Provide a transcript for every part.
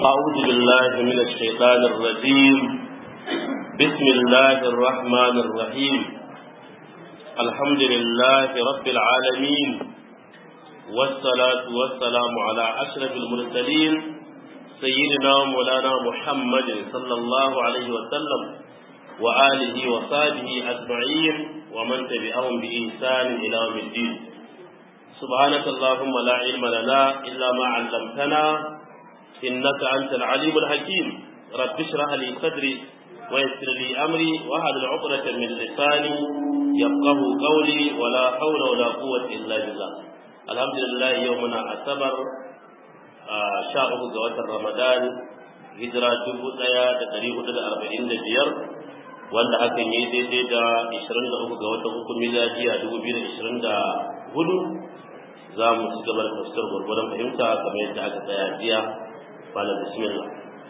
أعوذ بالله من الشيطان الرجيم بسم الله الرحمن الرحيم الحمد لله رب العالمين والصلاة والسلام على أشرف المرسلين سيدنا مولانا محمد صلى الله عليه وسلم وآله وصحبه أجمعين ومن تبعهم بإحسان إلى يوم الدين سبحانك اللهم لا علم لنا إلا ما علمتنا إنك أنت العليم الحكيم رب اشرح لي صدري ويسر لي أمري واحلل عقدة من لساني يفقه قولي ولا حول ولا قوة إلا بالله الحمد لله يومنا أعتبر sha uku ga watan Ramadan hijira dubu ɗaya da ɗari hudu da arba'in da biyar wanda hakan yi daidai da ishirin da uku ga watan uku miladiya dubu biyu da ishirin da hudu za mu ci gaba da fuskar gwargwadon fahimta kamar yadda aka tsaya jiya malam bismillah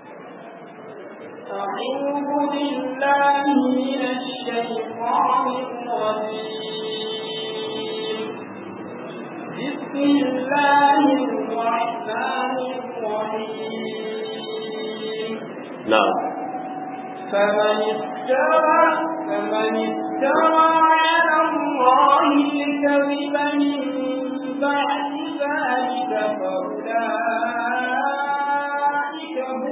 أعوذ بالله من الشيطان الرجيم بسم الله الرحمن الرحيم نعم فمن افترى فمن افترى على الله الكذب من بعد ذلك فأولئك هم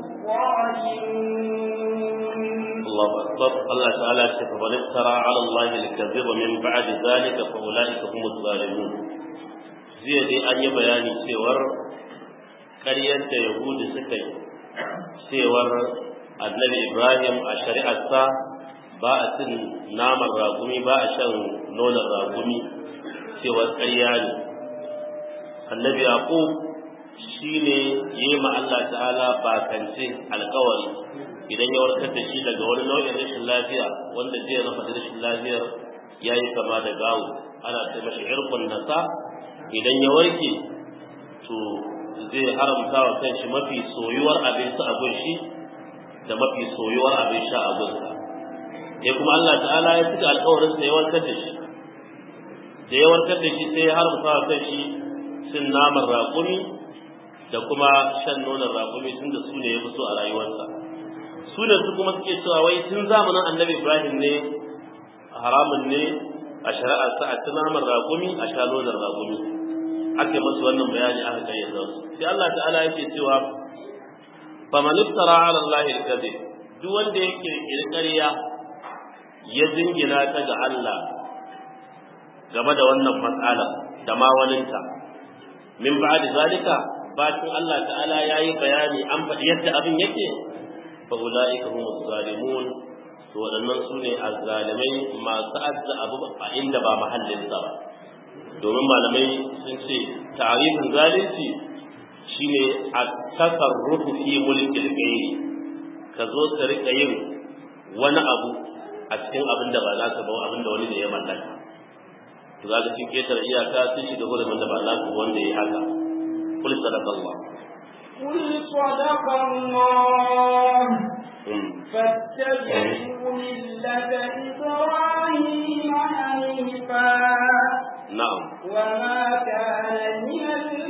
الظالمون الله أكبر الله تعالى فمن افترى على الله الكذب من بعد ذلك فأولئك هم الظالمون zai dai an yi bayani cewar ƙaryar da yahudu suka yi cewar annabi ibrahim a shari'arsa ba a cin naman ragumi ba a shan nonon ragumi cewar ƙarya ne annabi yaqub shi ne yi ma Allah ta'ala bakance alkawari idan ya warkar da shi daga wani nau'in rashin lafiya wanda zai na faɗi rashin lafiyar ya yi kama da gawo ana ce mashi irkun nasa idan ya warke to zai haramta wa kanshi mafi soyuwar abinci a gunshi da mafi soyuwar abin sha a gunsa ya kuma Allah ta'ala ya cika alƙawarin sa ya warkar da shi da ya warkar da shi sai ya haramta wa kanshi cin naman raƙumi da kuma shan nonon raƙumi tun da su ne ya fi so a rayuwarsa su ne su kuma suke cewa wai tun zamanin annabi ibrahim ne haramun ne a shari'ar sa a ci naman raƙumi a sha nonon raƙumi ake masu wannan bayani aka kayyade su sai Allah ta'ala yake cewa faman iftara ala Allah al-kadhib duk wanda yake kirkariya ya jingina ta ga Allah game da wannan matsala da ma waninta min ba'di zalika bacin Allah ta'ala yayi bayani an faɗi yadda abin yake fa ulaika humus zalimun to waɗannan su ne azzalimai masu adda abu a inda ba mahallin sa ba domin malamai sun ce tarihin zalunci shine a tasarrufu fi mulkil ghairi ka zo ka rika yin wani abu a cikin abin da ba naka ba abin da wani da ya mallaka to zaka cin ketar iyaka sun shiga hurumin da ba naka wanda ya haka kul sadaqallah قل صدق الله فاتبعوا ملة إبراهيم حنيفا na'am وما كان من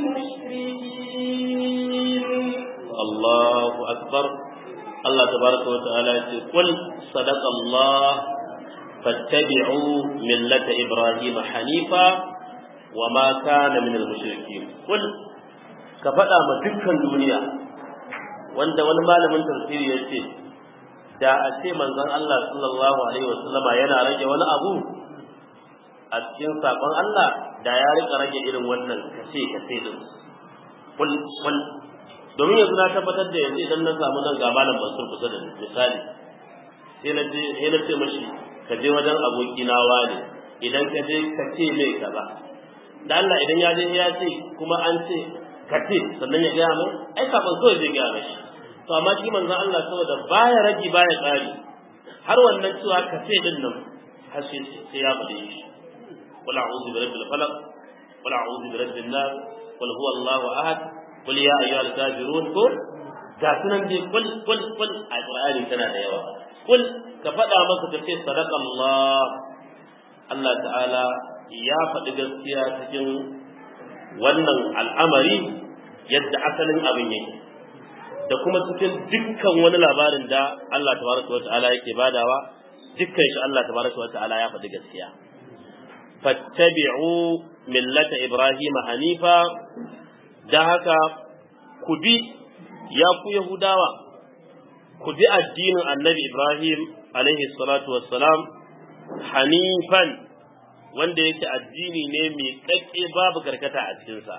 المشركين Allahu akbar Allah tabaraka wa ta'ala ya ce kul sadaqa Allah fattabi'u millata Ibrahim hanifa wa ma kana min al-mushrikeen kul ka faɗa ma dukkan duniya wanda wani malamin tafsiri ya ce da a ce manzon Allah sallallahu alaihi wasallama yana rage wani abu a cikin sakon Allah da ya rika rage irin wannan kace kace din kul kul domin yanzu na tabbatar da yanzu idan na samu nan ga malam Mansur kusa da ni misali sai na je sai na ce mashi ka je wajen aboki na wani idan ka je ka ce mai kaza da Allah idan ya je ya ce kuma an ce ka ce sannan ya gaya mai ai kafin kawai zai gaya mashi to amma shi manzon Allah saboda baya ragi baya tsari har wannan cewa ka ce din nan har sai sai ya bade shi qul a'udhu bi rabbil falaq qul a'udhu bi rabbin nas qul huwa Allahu ahad qul ya ayyuhal kafirun ko ga sunan dai kul kul kul a qur'ani tana da yawa kul ka faɗa masa ka ce sadaqa Allah Allah ta'ala ya faɗi gaskiya cikin wannan al'amari yadda asalin abin yake da kuma cikin dukkan wani labarin da Allah tabaraka wa ta'ala yake badawa dukkan shi Allah tabaraka wa ta'ala ya faɗi gaskiya fattabi'u millata ibrahim hanifa da haka ku bi ya ku yahudawa ku bi addinin annabi ibrahim alaihi salatu wassalam hanifan wanda yake addini ne mai kakke babu karkata a cikinsa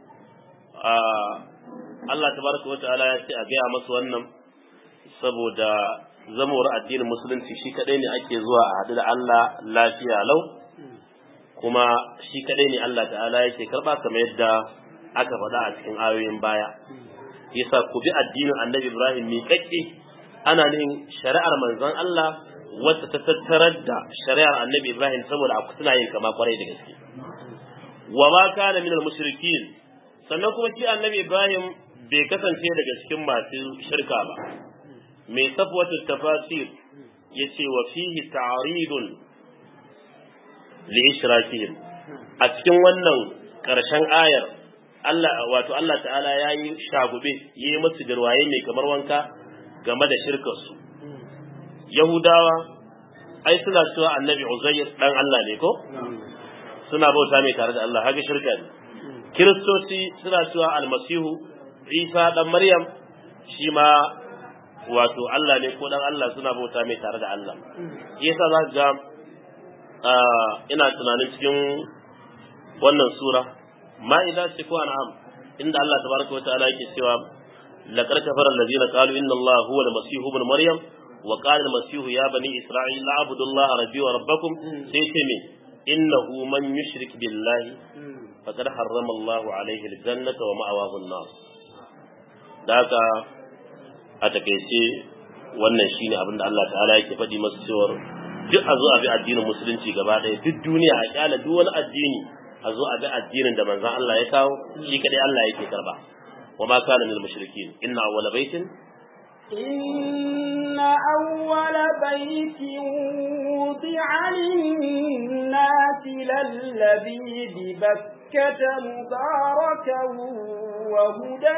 Allah tabaraka wata'ala ya ce a gaya masu wannan saboda zamawar addinin musulunci shi kadai ne ake zuwa a haɗu da Allah lafiya lau kuma shi kadai ne Allah ta'ala yake karɓa kamar yadda aka faɗa a cikin ayoyin baya yasa ku bi addinin annabi Ibrahim mai kakke ana nufin shari'ar manzon Allah wacce ta tattarar da shari'ar annabi Ibrahim saboda a suna yin kama kwarai da gaske wa ma kana minal mushrikin sannan kuma shi annabi Ibrahim bai kasance daga cikin masu shirka ba mai safwatu tafasir yace wa fihi ta'ridun li ishrakihim a cikin wannan karshen ayar Allah wato Allah ta'ala yayi shagube yayi musu girwaye mai kamar wanka game da shirkarsu Yahudawa ai suna cewa annabi Uzair dan Allah ne ko suna bauta mai tare da Allah haka shirka ne Kiristoci suna cewa almasihu Isa dan Maryam shi ma wato Allah ne ko dan Allah suna bauta mai tare da Allah yasa za ga ina tunanin cikin wannan sura ma'ida ce ko an'am inda Allah tabaraka wa ta'ala yake cewa laqad kafara allazina qalu inna Allah huwa al-masih ibn maryam wa qala al-masih ya bani isra'il a'budu Allah rabbi wa rabbakum sai ce me innahu man yushrik billahi faqad harrama Allah alayhi al-jannata wa ma'awahu an-nar daga a takeice wannan shine abin da Allah ta'ala yake faɗi masu cewa duk a zo a bi addinin musulunci gaba ɗaya duk duniya a kyala duk wani addini a zo a bi addinin da manzon Allah ya kawo shi kadai Allah yake karba wa ma kana minal mushrikin inna awwala baitin إن أول بيت وضع للناس للذي ببكة مباركا وهدى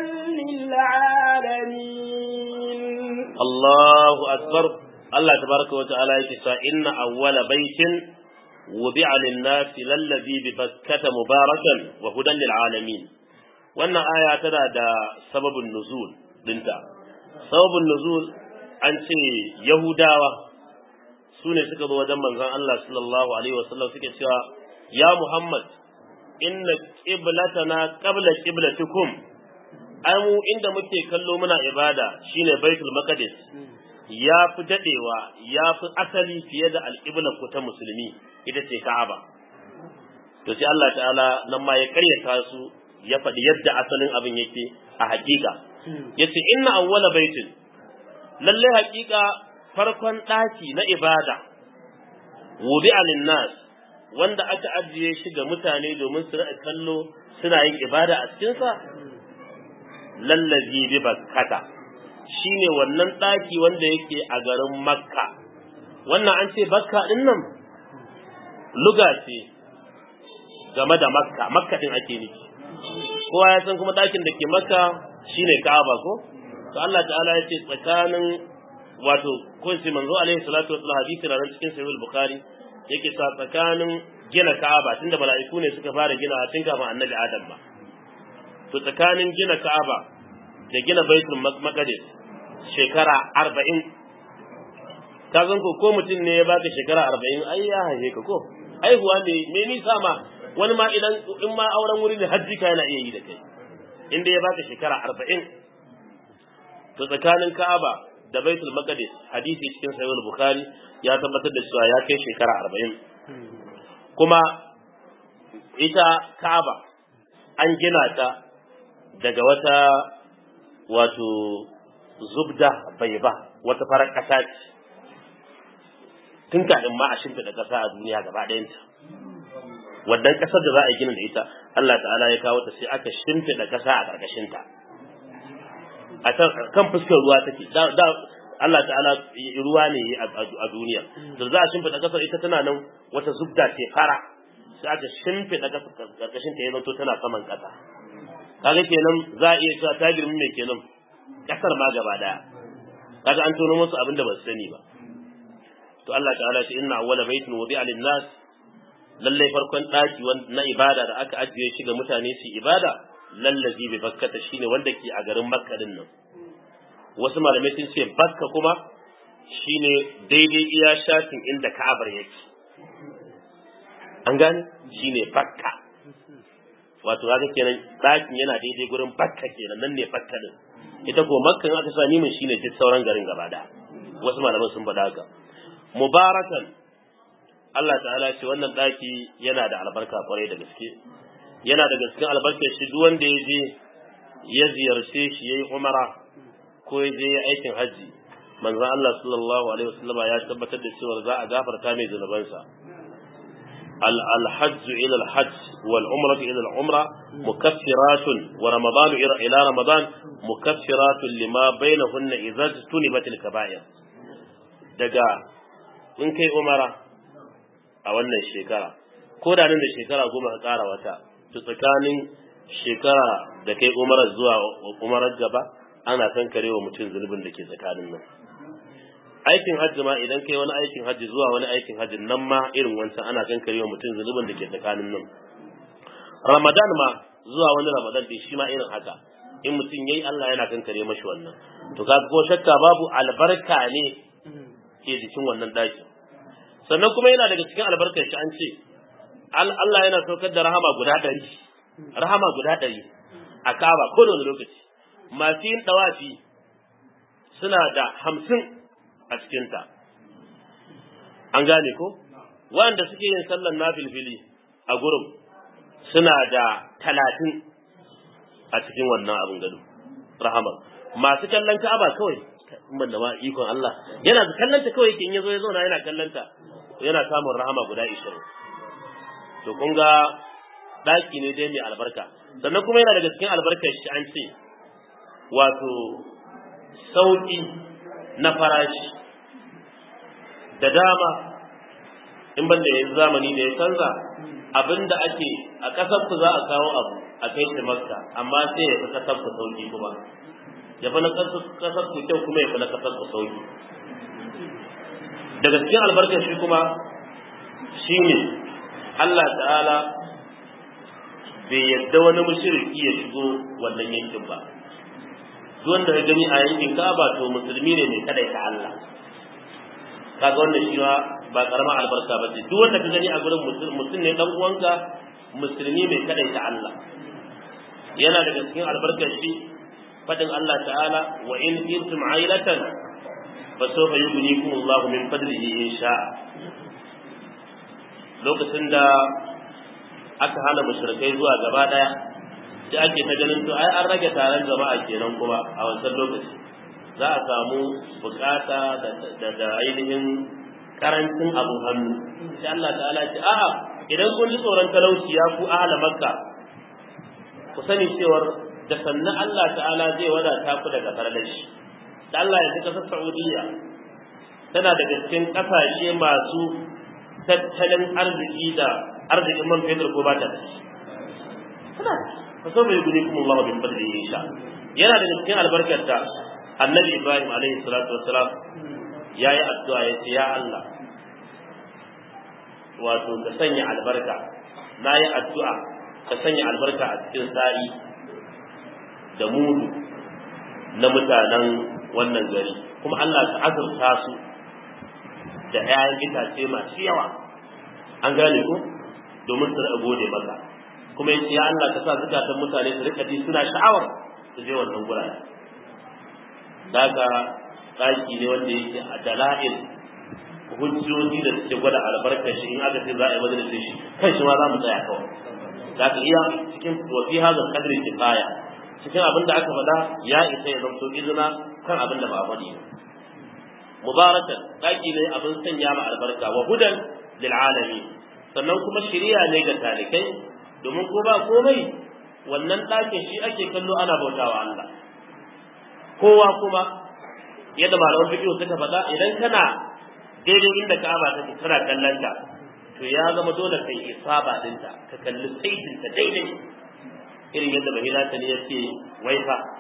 للعالمين Allahu akbar Allah tabaraka wa ta'ala yake cewa inna awwala baitin wudi'a lin-nasi lallazi bi bakkata mubarakan wa hudan lil alamin wannan aya tana da sababin nuzul dinta sababin nuzul an ce yahudawa su ne suka zo wajen manzon Allah sallallahu alaihi wasallam suke cewa ya Muhammad inna qiblatana qabla qiblatikum ai mu inda muke kallo muna ibada shine baitul maqdis ya fi dadewa ya fi asali fiye da alƙiblar ku ta musulmi ita ce ka'aba to sai Allah ta'ala nan ma ya karyata su ya faɗi yadda asalin abin yake a hakika yace inna awwala baitin lalle hakika farkon ɗaki na ibada wudi nas wanda aka ajiye shi ga mutane domin su ra'a kallo suna yin ibada a cikinsa lallazi bi bakkata shine wannan daki wanda yake a garin makka wannan an ce bakka din nan luga ce game da makka makka din ake nufi kowa ya san kuma dakin da ke makka shine ka'aba ko to Allah ta'ala ya ce tsakanin wato ko sai manzo alaihi salatu wasallam hadisi na cikin sahih bukhari yake sa tsakanin gina ka'aba tunda mala'iku ne suka fara gina tun kafin annabi adam ba to tsakanin gina Ka'aba da gina Baitul Maqdis shekara arba'in ka san ko ko mutum ne ya baka shekara arba'in ai ya haife ka ko aihuwa ne me nisa ma wani ma idan in ma auren wuri ne hajji ka yana iya yi da kai inda ya baka shekara arba'in to tsakanin Ka'aba da Baitul Maqdis hadisi cikin Sahih Bukhari ya tabbatar da cewa ya kai shekara arba'in kuma ita Ka'aba an gina ta daga wata wato zubda bai ba wata farar ƙasa ce tun kafin ma a shimfiɗa ƙasa a duniya gaba ɗayanta wannan ƙasar da za a gina da ita Allah ta'ala ya kawo ta sai aka shimfiɗa ƙasa a ƙarƙashinta a kan fuskar ruwa take da Allah ta'ala ruwa ne a duniya da za a shimfiɗa ƙasar ita tana nan wata zubda ce fara sai aka shimfiɗa ƙarƙashinta ya zanto tana saman ƙasa kaga kenan za a iya cewa ta girmi mai kenan kasar ma gaba daya kaga an tono musu abin da ba su sani ba to Allah ta'ala shi inna awwala baitin wudi'a lin-nas lalle farkon daki na ibada da aka ajiye shi ga mutane su ibada lallazi bi bakkata shine wanda ke a garin makka din nan wasu malamai sun ce bakka kuma shine daidai iya shafin inda ka'abar yake an gane shine bakka wato haka kenan dakin yana daidai gurin bakka kenan nan ne bakka din ita ko makka in aka sami min shine duk sauran garin gaba da wasu malaman sun faɗa haka mubarakan Allah ta'ala ce wannan daki yana da albarka kwarai da gaske yana da gaske albarkar shi duk wanda ya je ya ziyarce shi yayi umara ko ya je aikin haji manzo Allah sallallahu alaihi wasallama ya tabbatar da cewa za a gafarta mai zunubansa الحج إلى الحج والعمرة إلى العمرة مكفرات ورمضان إلى رمضان مكفرات لما بينهن إذا اجتنبت الكبائر دقا in kai umara a wannan shekara ko da nan da shekara goma ka ƙara wata to tsakanin shekara da kai umara zuwa umarar gaba ana kan kare wa mutum zunubin da ke tsakanin nan aikin hajji ma idan kai wani aikin hajji zuwa wani aikin hajji nan ma irin wancan ana kan kare wa mutum zunubin da ke tsakanin nan ramadan ma zuwa wani ramadan din shi ma irin haka in mutum yayi Allah yana kan kare mashi wannan to kaga ko shakka babu albarka ne ke jikin wannan daki sannan kuma yana daga cikin albarkar shi an ce Allah yana saukar da rahama guda ɗari rahama guda ɗari a kaba ko da wani lokaci masu yin ɗawafi suna da hamsin a cikinta an gane ko wanda suke yin sallan nafilfili a gurin suna da talatin a cikin wannan abin gado rahama masu kallon ka'aba kawai ban da ma ikon Allah yana kallanta kawai kin yazo ya zauna yana kallanta yana samun rahama guda 20 to kun ga daki ne dai mai albarka sannan kuma yana daga cikin albarkar shi an ce wato sauki na farashi da dama in ban da yanzu zamani da ya canza abinda ake a kasar ku za a kawo abu a kai shi makka amma sai ya fi kasar ku sauki kuma ya fi na kasar ku kyau kuma ya fi na kasar ku sauki daga cikin albarkar shi kuma shine Allah ta'ala bai yadda wani mushriki ya shigo wannan yankin ba duk wanda ka gani a yankin Ka'aba to musulmi ne mai kadaita Allah kaga wannan shi ba karamar albarka ba ce duk wanda ka gani a gurin mutum ne dan uwanka musulmi mai kadaita Allah yana daga cikin albarkar shi fadin Allah ta'ala wa in kuntum ailatan fa sawfa yughnikum Allahu min fadlihi in sha lokacin da aka hana mushrikai zuwa gaba daya sai ake ta ganin to ai an rage taron jama'a kenan kuma a wancan lokaci za a samu bukata da ainihin karancin abu hannu sai Allah ta'ala ce a'a idan kun ji tsoron talauci ya ku ahla makka ku sani cewar da sannan Allah ta'ala zai wadata ku daga farlashi da Allah ya kasar Saudiya tana daga cikin kasashe masu tattalin arziki da arzikin man fetur ko ba ta da shi tana fa so bai gudi kuma Allah bin fadli insha yana daga cikin albarkar da Annabi Ibrahim alaihi salatu wassalam yayi addu'a ya ce ya Allah wato ka sanya albarka na yi addu'a ka sanya albarka a cikin sa'i da mudu na mutanen wannan gari kuma Allah ka azurta su da ‘ya'yan itace masu yawa an gane ko domin su gode maka kuma yace ya Allah ka sa zukatan mutane su rika ji suna sha'awar su je wannan gurare daga ɗaki ne wanda yake a dala'il hujjoji da suke gwada albarkar shi in aka ce za a yi majalisar shi kan shi ma za mu tsaya kawai za ka iya cikin wafi hazar kadri kifaya cikin abin da aka faɗa ya isa ya zamto izina kan abin da ba a faɗi ba mubarakan ɗaki ne abin sanya ma albarka wa hudan lil alami sannan kuma shiriya ne ga talikai domin ko ba komai wannan ɗakin shi ake kallo ana bautawa Allah kowa kuma yadda malaman fiqh suka faɗa idan kana daidai inda Ka'aba take kana kallon ta to ya zama dole kai isaba dinta ka kalli saitin ta daidai irin yadda bahila ta ne yace waifa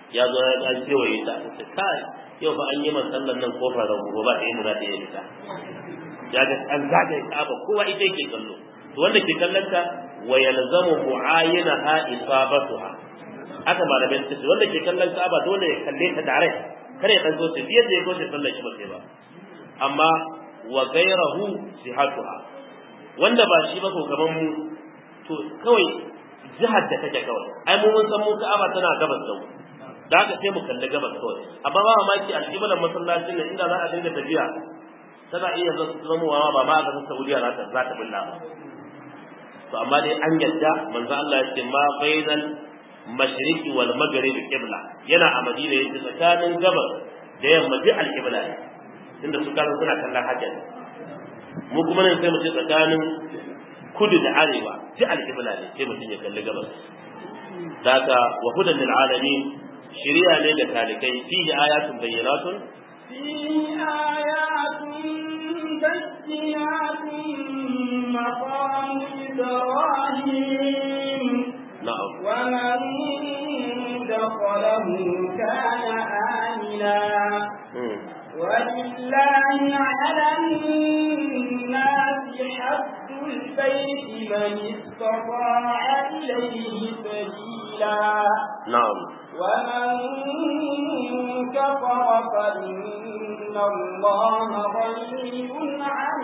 ya zo ya an kewaye ta ta kai yau fa an yi man sallan nan kofar rago ba ɗaya mu za ta iya fita ya ga an zagaye ka'aba kowa ita yake kallo to wanda ke kallon ta wa yalzamu mu'ayinaha isabatuha haka malamai suka ce wanda ke kallon ka'aba dole ya kalle ta dare kare ya dango ta biyar da ya goce sallar shi ba sai ba amma wa gairahu sihatuha wanda ba shi ba ko kaman mu to kawai jihar da take kawai ai mu mun san mu ka'aba tana gabas da mu da haka sai mu kalli gabas kawai amma ba mamaki alƙiblan masallacin nan inda za a dinga tafiya tana iya zamowa ba ma a ƙasar Saudiya za ta za ta bulla ba to amma dai an yadda manzo Allah ya ce ma bainal mashriqi wal maghrib qibla yana a Madina yace tsakanin gabas da yamma duk al-qibla ne inda su kana suna kallon hajjar mu kuma nan sai mu ce tsakanin kudu da arewa duk al-qibla ne sai mutum ya kalli gabas daga wa hudan lil alamin shari'a ne da talikai fihi ayatun bayyinatun فيه آيات بينات مقام إبراهيم na'am ومن دخله كان آمنا Hmm. ولله على الناس حج البيت من استطاع إليه سبيلا na'am ومن كفر فإن الله غني عن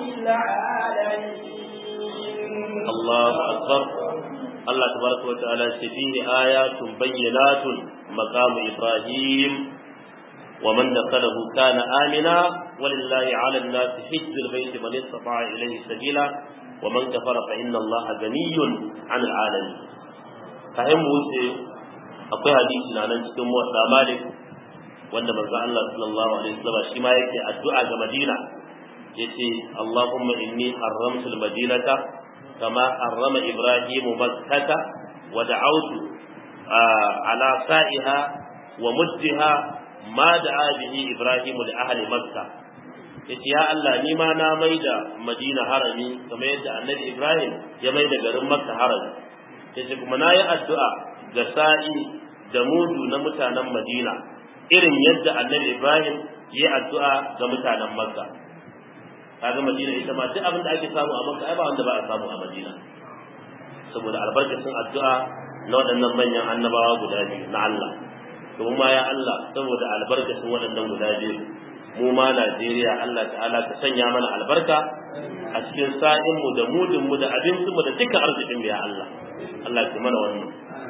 العالمين Allahu akbar Allah tabaraka wa ta'ala ce fihi ayatun bayyinatun maqamu Ibrahim wa man dakhalahu kana amina walillahi 'ala an-nasi hajjul bayti man istata'a ilayhi sabila wa man kafara fa inna Allaha ganiyyun 'anil 'alamin kayan mu wuce akwai hadisi na nan cikin muwatta Malik wanda manzo Allah sallallahu alaihi wasallam shi ma yake addu'a ga Madina yace Allahumma inni haramtu al-madinata كما حرم إبراهيم مكة ودعوت آه على سائها ومدها ما دعا به إبراهيم لأهل مكة yace ya Allah ni ma na maida Madina harami kamar yadda Annabi Ibrahim ya maida garin Makka harami yace kuma nayi addu'a ga sa'i da mudu na mutanen Madina irin yadda Annabi Ibrahim ya addu'a ga mutanen Makka kaga Madina ita ma duk abin da ake samu a Makka ai ba wanda ba a samu a Madina saboda albarkacin addu'a na waɗannan manyan annabawa guda biyu na Allah to mu ma ya Allah saboda albarkacin waɗannan guda biyu mu ma Najeriya Allah ta'ala ka sanya mana albarka a cikin sa'in mu da mudin mu da abincin mu da dukkan arzikin mu ya Allah Allah ya mana wannan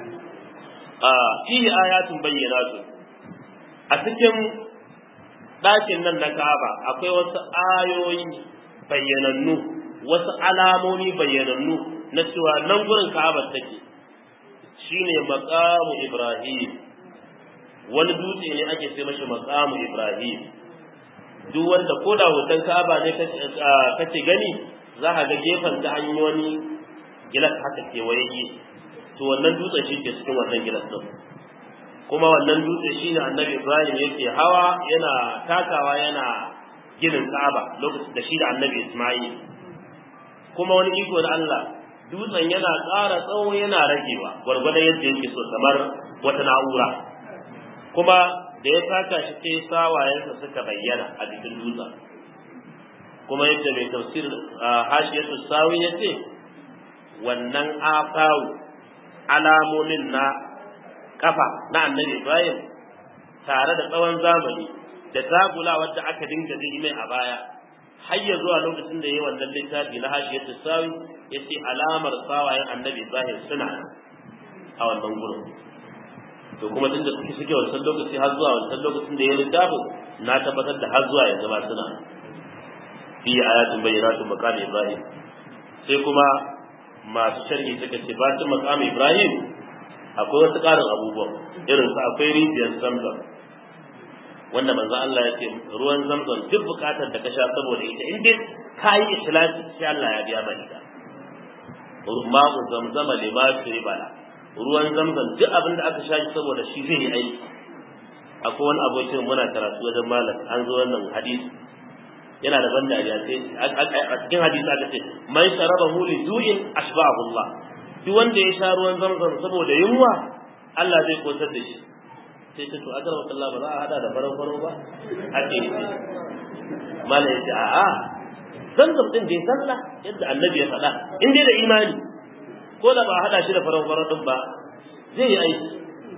a fihi ayatun bayyinatun a cikin ɗakin nan na Ka'aba akwai wasu ayoyi bayyanannu wasu alamomi bayyanannu na cewa nan gurin Ka'aba take shine maqamu Ibrahim wani dutse ne ake sai mashi maqamu Ibrahim duk wanda ko da hoton Ka'aba ne kace gani za ka ga gefen ta an yi wani gilas haka kewaye to wannan dutsen shi ke cikin wannan gilas din kuma wannan dutse shine annabi Ibrahim yake hawa yana takawa yana ginin Ka'aba lokacin da shi da annabi Isma'il kuma wani iko da Allah dutsen yana ƙara tsawo yana ragewa gwargwadon yadda yake so kamar wata na'ura kuma da ya taka shi sai sawayensa suka bayyana a jikin dutsen kuma yadda mai tafsir hashiyatu sawi ya ce wannan afawu alamomin na kafa na annabi Ibrahim tare da tsawon zamani da zagula wadda aka dinga ji mai a baya har ya zuwa lokacin da ya yi wannan littafi na hashiyatu sawi ya ce alamar sawayen annabi Ibrahim suna a wannan gurin to kuma tunda suke suke wancan lokaci har zuwa wancan lokacin da ya littafin na tabbatar da har zuwa yanzu ma suna fi ayatun bayyinatun maqam Ibrahim sai kuma masu sharhi suka ce bacin maqam Ibrahim akwai wasu ƙarin abubuwan irin su akwai rijiyar zamzam wanda manzo Allah ya ce ruwan zamzam duk bukatar da ka sha saboda ita in dai ka yi ikhlasi sai Allah ya biya maka ita ma'u zamzama lima bala ruwan zamzam duk abin da aka sha shi saboda shi zai yi aiki akwai wani abokin muna karatu wajen malam an zo wannan hadisi yana da ban dariya sai a cikin hadisi aka ce man sharabahu li du'in ashba'ahu Allah duk wanda ya sha ruwan zamzam saboda yunwa Allah zai kosar da shi sai ta to a garba Allah ba za a hada da farau farau ba ake yi mala yace a a zanzam din dai sallah yadda annabi ya faɗa in dai da imani ko da ba a hada shi da farau farau din ba zai yi aiki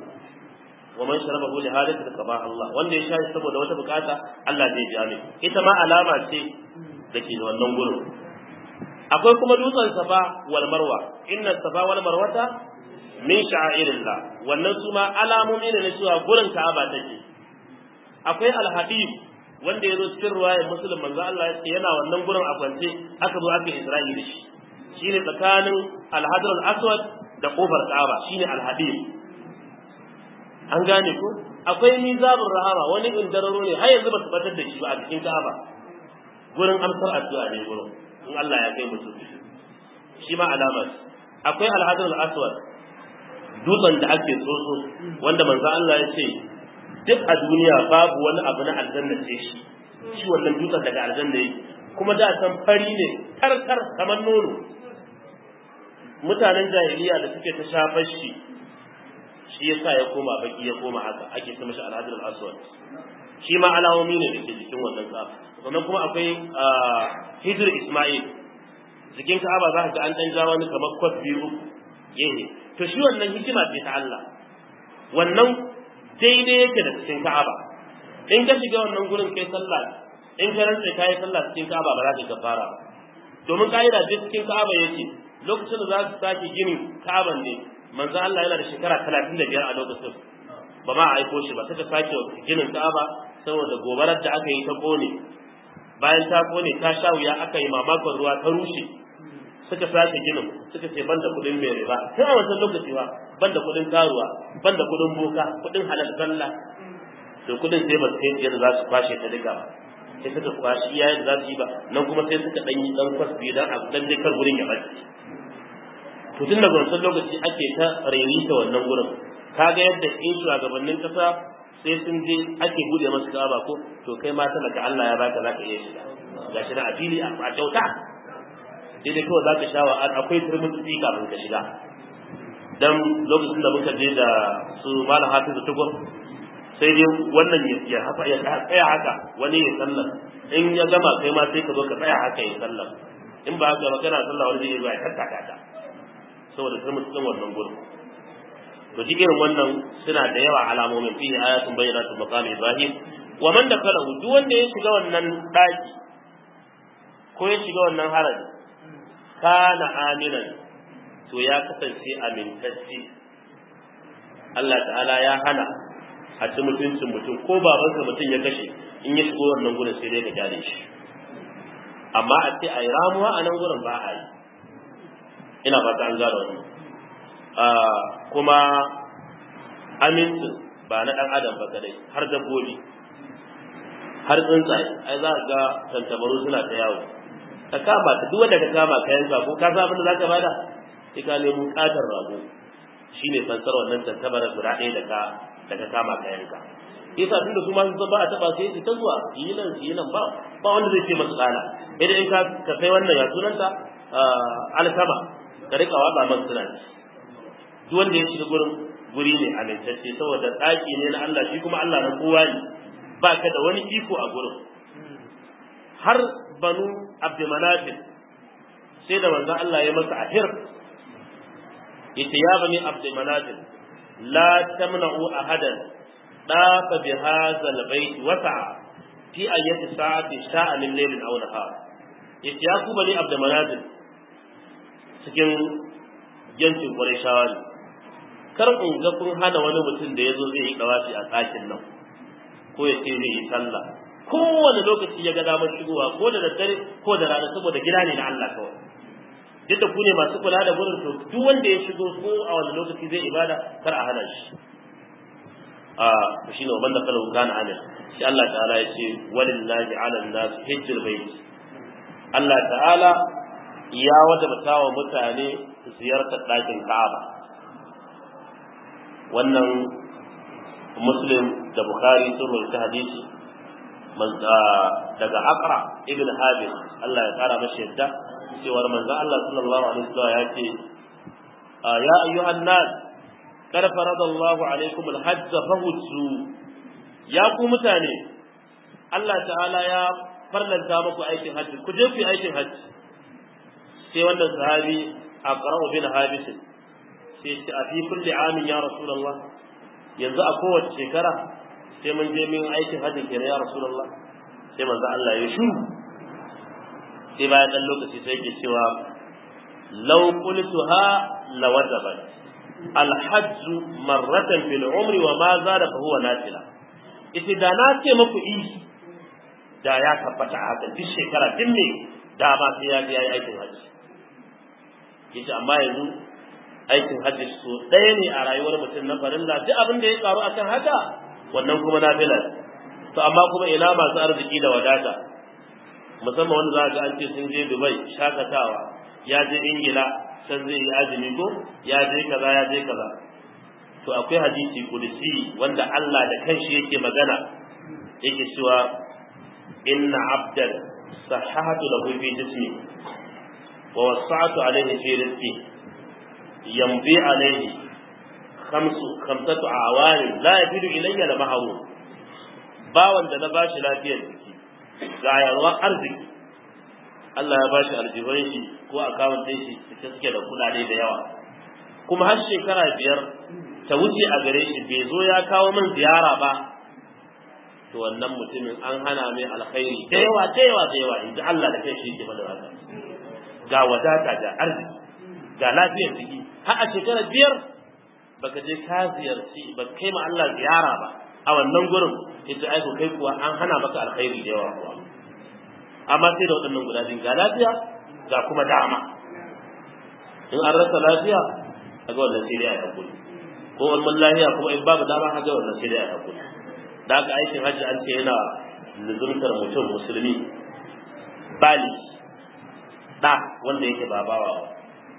wa man sharabahu li hadith qaba Allah wanda ya sha saboda wata bukata Allah zai ji amin ita ma alama ce da ke da wannan gurin akwai kuma dutsen safa wal marwa inna safa wal marwata min sha'airillah wannan su ma alamomi ne na cewa gurin Ka'aba take akwai al-habib wanda yazo cikin ruwayar muslim manzo Allah ya ce yana wannan gurin a kwance aka zo aka Isra'i da shi shine tsakanin al-hadr al-aswad da kofar Ka'aba shine al-habib an gane ko akwai mizabur rahama wani indararo ne har yanzu ba su batar da shi ba a cikin Ka'aba gurin amsar addu'a ne gurin in Allah ya kai mutum shi ma alama akwai al-hadr al-aswad dutsen da ake tsotso wanda manzo Allah ya ce duk a duniya babu wani abu na aljanna ce shi shi wannan dutsen daga aljanna yake kuma da san fari ne karkar kamar nono mutanen jahiliya da suke ta shafar shi shi yasa ya koma baki ya koma haka ake ta mashi alhadir al-aswad shi ma alamomi ne da ke jikin wannan tsafa sannan kuma akwai hijir isma'il jikin ka'aba za ka ga an dan ja wani kamar kwaf biyu uku yehe to shi wannan hikima ce ta Allah wannan daidai yake da cikin Ka'aba in ka shiga wannan gurin kai sallah in ka rantsa kai sallah cikin Ka'aba ba za ka gafara ba domin ka'ida duk cikin Ka'aba yake lokacin da za su sake ginin Ka'aban ne manzo Allah yana da shekara 35 a lokacin ba ma aiko shi ba suka sake ginin Ka'aba saboda gobarar da aka yi ta kone bayan ta kone ta sha wuya aka yi mamakon ruwa ta rushe suka sake ginin suka ce banda kudin mai riba sai a wancan lokaci ba banda kudin karuwa banda kudin boka kudin halal zalla to kudin sai ba sai yadda za su kwashe ta duka ba sai suka kwashi iya yadda za su yi ba nan kuma sai suka dan yi dan kwasbi dan a dan dai kar gurin ya bace to tun daga wancan lokaci ake ta ta wannan gurin kaga yadda in shugabannin kasa sai sun je ake bude masu kaba ko to kai ma talaka Allah ya baka zaka iya shiga gashi na a fili a kyauta sai dai kawai za ka sha wa'ad akwai turmutsi kafin ka shiga dan lokacin da muka je da su malam hafizu tukur sai dai wannan ya haka ya tsaya haka wani ya sallar in ya gama kai ma sai ka zo ka tsaya haka ya sallar in ba haka ba kana sallah wani zai zo ya tattaka ta saboda turmutsin wannan gurin to duk irin wannan suna da yawa alamomin fi ayatun bayyinatun maqami ibrahim wa man dakalahu duk wanda ya shiga wannan daki ko ya shiga wannan haraji kana aminan to ya kasance amintacce Allah ta'ala ya hana a ci mutuncin mutum ko babansa mutum ya kashe in ya shigo wannan gurin sai dai ka gyare shi amma a ce a yi ramuwa a nan gurin ba a yi ina fata an gane wannan kuma amincin ba na ɗan adam ba kadai har dabbobi har tsuntsaye ai za ga tantabaru suna ta yawo ka kama ta duk wanda ka kama ka yanka ko ka san abin da zaka bada sai ka nemo katar rago shine fansar wannan tantabarar guda ɗaya da ka da ka kama ka yanka yasa tunda su ma sun ba a taba sai su ta zuwa yi nan yi nan ba ba wanda zai ce masu tsala idan in ka ka sai wannan ya sunanta alkama ka rika watsa masu suna duk wanda ya shiga gurin guri ne amintacce saboda ɗaki ne na Allah shi kuma Allah na kowa ne ba ka da wani iko a gurin har banu abdumanafin sai da manzo Allah ya masa ahir yace ya bani abdumanafin la tamna'u ahadan dafa bi hadha albayt wasa fi ayyati sa'ati sha'a min laylin aw nahar yace ya ku bani abdumanafin cikin yancin qurayshawa ne kar in ga kun hana wani mutum da yazo zai yi dawafi a tsakin nan ko ya ce zai yi sallah kowane lokaci ya ga damar shigowa ko da daddare ko da rana saboda gida ne na Allah kawai duk da ku ne masu kula da gurin to duk wanda ya shigo ko a wani lokaci zai ibada kar a hana shi a shi ne wanda kala kana amin shi Allah ta'ala ya ce walillahi ala nas hajjul bait Allah ta'ala ya wajabta wa mutane ziyartar ɗakin Ka'aba wannan Muslim da Bukhari sun rawaita hadisi daga Aqra ibn Habib Allah ya kara mashi yadda cewar manzo Allah sallallahu alaihi wasallam ya ce ya ayyuhan nas kar faradallahu alaikum alhajj fahujju ya ku mutane Allah ta'ala ya farlanta muku aikin hajji ku je ku yi aikin hajji sai wannan sahabi aqra'u bin habis sai ce a fi kulli amin ya rasulullah yanzu a kowace shekara sai mun je min aikin hajji kenan ya rasulullah sai manzo Allah ya shuru sai bayan dan lokaci sai yake cewa law qultuha lawajabat alhajj marratan fil umri wa ma zada fa huwa nafila ita da na ce muku i da ya tabbata haka duk shekara din ne da ba sai ya yi aikin hajji yace amma yanzu aikin hajji so ɗaya ne a rayuwar mutum na farilla duk abin da ya karu akan haka wannan kuma nafila to amma kuma ina masu arziki da wadata musamman wanda za ga an ce sun je Dubai shakatawa ya je Ingila can zai yi azumi ko ya je kaza ya je kaza to akwai hadisi kudusi wanda Allah da kanshi yake magana yake cewa inna abdan sahhatu lahu fi jismi wa wasa'tu alayhi fi rizqi yambi alayhi khamsu khamsatu awani la yafidu ilayya la mahrum bawan da na bashi lafiyar jiki ga yarwar arziki Allah ya bashi aljihun shi ko akawun ɗin shi cike suke da kuɗaɗe da yawa kuma har shekara biyar ta wuce a gare shi bai zo ya kawo min ziyara ba to wannan mutumin an hana mai alkhairi da yawa da yawa da yawa in ji Allah da kai shi ke mana haka ga wadata ga arziki ga lafiyar jiki har a shekara biyar baka je ka ziyarci ba kai ma Allah ziyara ba a wannan gurin yace ai ko kai kuwa an hana maka alkhairi da yawa kuwa amma sai da waɗannan guda biyu ga lafiya ga kuma dama in an rasa lafiya a ga wannan sai dai a hakuri ko wannan lafiya kuma in babu dama a ga wannan sai dai a hakuri da aka aikin hajji an ce yana luzumtar mutum musulmi bali da wanda yake ba bawa ba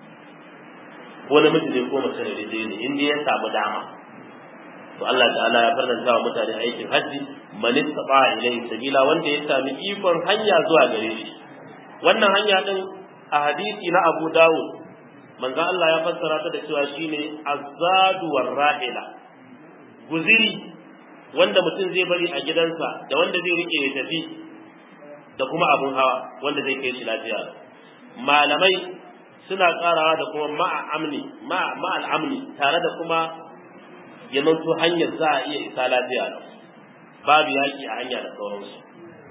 ko namiji ne ko mace ne dai ne in dai ya samu dama to Allah ta'ala ya farlanta wa mutane aikin hajji man istata ilayhi sabila wanda ya sami ikon hanya zuwa gare shi wannan hanya din a hadisi na Abu Dawud manzo Allah ya fassara ta da cewa shine azadu war rahila guziri wanda mutum zai bari a gidansa da wanda zai rike ya tafi da kuma abun hawa wanda zai kai shi lafiya malamai suna karawa da kuma ma'a amni ma'al amni tare da kuma ya zanto hanyar za a iya isa lafiya babu yaƙi a hanya da sauransu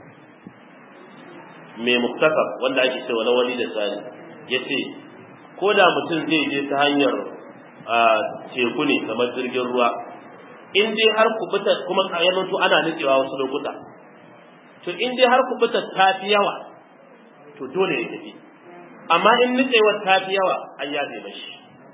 mai muktasar wanda ake cewa na wani da sani ya ce ko da mutum zai je ta hanyar teku ne kamar jirgin ruwa in dai har kubuta kuma ya zanto ana nutsewa wasu lokuta to in dai har kubuta ta fi yawa to dole ya tafi amma in nutsewar ta fi yawa an yafe mashi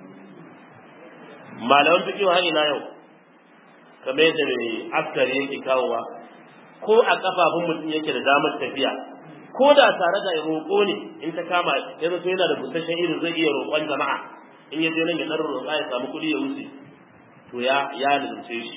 malaman fiƙi har ila yau kamar yadda mai askari yake kawowa ko a kafafun mutum yake da damar tafiya ko da tare da roƙo ne in ta kama ya zato yana da busasshen irin zai iya roƙon jama'a in ya je nan ya ɗan roƙa ya samu kuɗi ya wuce to ya ya lalace shi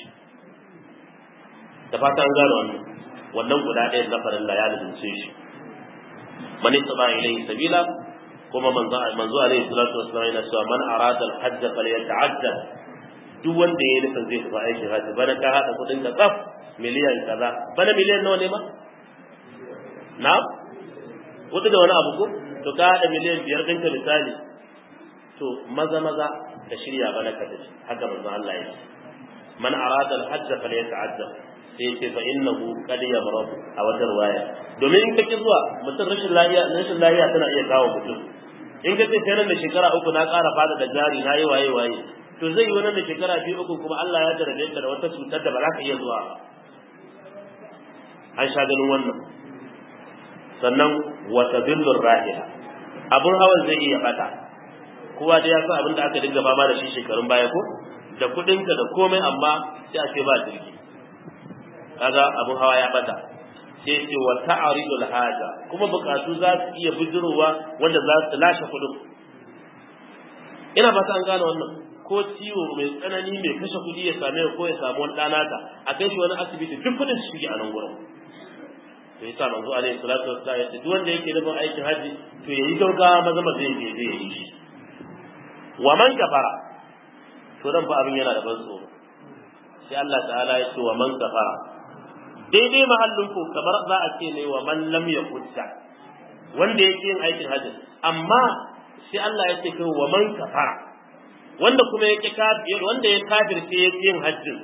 da fata an gane wannan wannan guda ɗaya na farilla ya lalace shi man istaba ilayhi sabila kuma manzo manzo alaihi salatu wassalam yana cewa man arada al-hajj falyata'adda duk wanda ya nufin zai tafi aikin hajji bana ka hada kudin ka tsaf miliyan kaza bana miliyan nawa ne ma na kudu da wani abu ko to ka hada miliyan biyar ɗinka misali to maza maza ka shirya bana ka tafi haka manzo Allah ya ce man arada al-hajj falyata'adda sai ce fa innahu qad yamrad a wata riwaya domin in kake zuwa mutum rashin lafiya rashin lafiya tana iya kawo mutum in ka ce kai nan da shekara uku na ƙara fada da jari na yi waye waye to zai yi wani da shekara biyu uku kuma Allah ya jarabe ka da wata cutar da ba za ka iya zuwa ba an sha ganin wannan sannan wata billur rahila abun hawan zai iya bata kowa da ya san abin da aka dinga fama da shi shekarun baya ko da kuɗinka da komai amma sai a ce ba jirgi kaga abun hawa ya bata sai ce wa ta'aridul haja kuma bukatu za su iya bijirowa wanda za su lashe kudin ina fata an gane wannan ko ciwo mai tsanani mai kashe kudi ya same ko ya samu wani ɗana ta a kai shi wani asibiti duk kudin su shige a nan gurin to yasa manzo alaihi salatu wassalam ya ce duk wanda yake nufin aikin haji to yayi gaugawa maza maza zai je zai yi shi wa man kafara to dan fa abin yana da ban tsoro sai Allah ta'ala ya ce wa man kafara daidai mahallin ku kamar za a ce ne wa man lam yakutta wanda yake yin aikin hajji amma sai Allah ya ce kai wa man kafara wanda kuma yake kafir wanda ya kafirce yake yin hajjin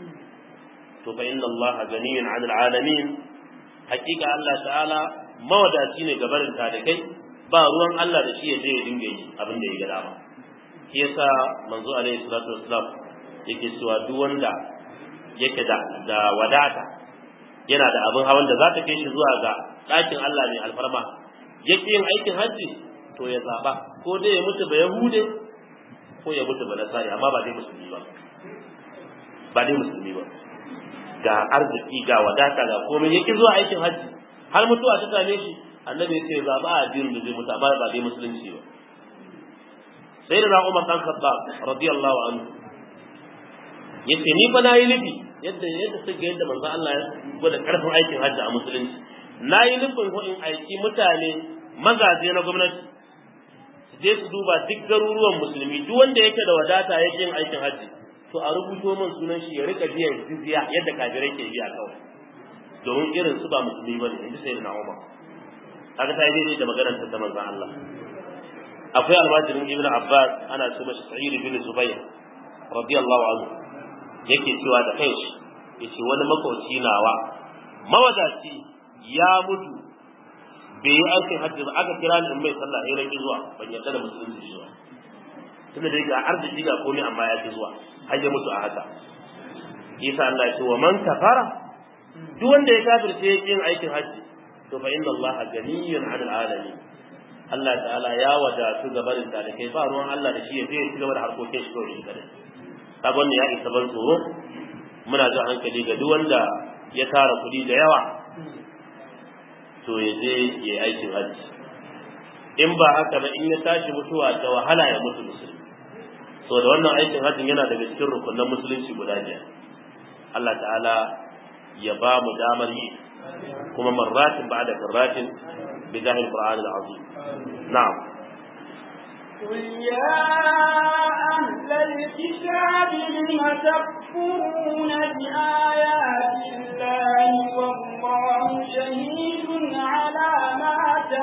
to fa inna Allah ganiyun 'anil 'alamin hakika Allah ta'ala mawadaci ne gabarin talikai ba ruwan Allah da shi ya je ya dinga yi abin da ya ga dama shi yasa manzo alaihi salatu wassalam yake cewa duk wanda yake da da wadata yana da abin hawan da za ta kai shi zuwa ga ɗakin Allah mai alfarma yake yin aikin hajji to ya zaba ko dai ya mutu ba yahude ko ya mutu ba nasari amma ba dai musulmi ba ba dai musulmi ba ga arziki ga wadata ga komai yake zuwa aikin hajji har mutuwa ta same shi annabi ya ce zaba a addinin da zai mutu amma ba dai musulunci ba sai da Umar dan Khattab radiyallahu anhu yace ni fa nayi nufi yadda yadda suka yadda manzo Allah ya gwada karfin aikin hajji a musulunci nayi nufin ko in aiki mutane mazaje na gwamnati su je su duba duk garuruwan musulmi duk wanda yake da wadata yake yin aikin hajji to a rubuto min sunan shi ya rika biyan jizya yadda kafirai ke biya kawai domin irin su ba musulmi bane inji sai na Umar kaga ta yi daidai da maganar ta manzon Allah akwai almajirin ibn Abbas ana ce mashi Sa'id bin Zubair radiyallahu anhu yake cewa da kai shi yace wani makoci nawa mawadaci ya mutu bai yi aikin hajji ba aka kira ni in mai sallah sai rage zuwa ban yarda da musulunci shi ba tunda dai ga arziki ga komai amma ya ki zuwa har ya mutu a haka isa Allah ya ce wa man kafara duk wanda ya kafirce ya yin aikin hajji to fa inna Allah ganiyun 'anil alamin Allah ta'ala ya wadatu ga barin da kai ba ruwan Allah da shi ya je ci gaba da harkokin shi kawai kadai kaga wannan ya isa ban tsoro muna jin hankali ga duk wanda ya tara kuɗi da yawa to ya je ya yi aikin hajji in ba haka ba in ya tashi mutuwa da wahala ya mutu musulmi so da wannan aikin hajjin yana daga cikin rukunan musulunci guda biyar Allah ta'ala ya ba mu damar yi kuma marratin ba da karratin bi zahir qur'an al-azim na'am قل يا أهل الكتاب لم تكفرون بآيات الله والله شهيد على ما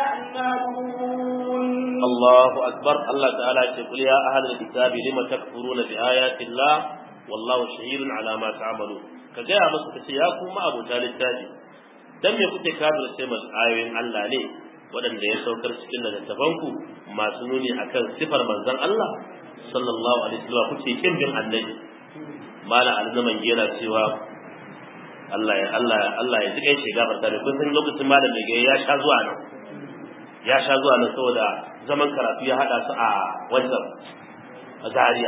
تعملون الله أكبر الله تعالى يقول يا أهل الكتاب لم تكفرون بآيات الله والله شهيد على ما تعملون كجاء مسك سياكم ما أبو تالي التاجي dan me kuke kafir sai mas ayoyin Allah ne waɗanda ya saukar cikin littattafanku masu nuni akan sifar manzon Allah sallallahu alaihi wasallam kuke kin bin annabi mala alzaman yana cewa Allah ya Allah Allah ya tsike shi gabar da kun san lokacin malam da ya sha zuwa nan ya sha zuwa nan saboda zaman karatu ya hada su a wancan a Zaria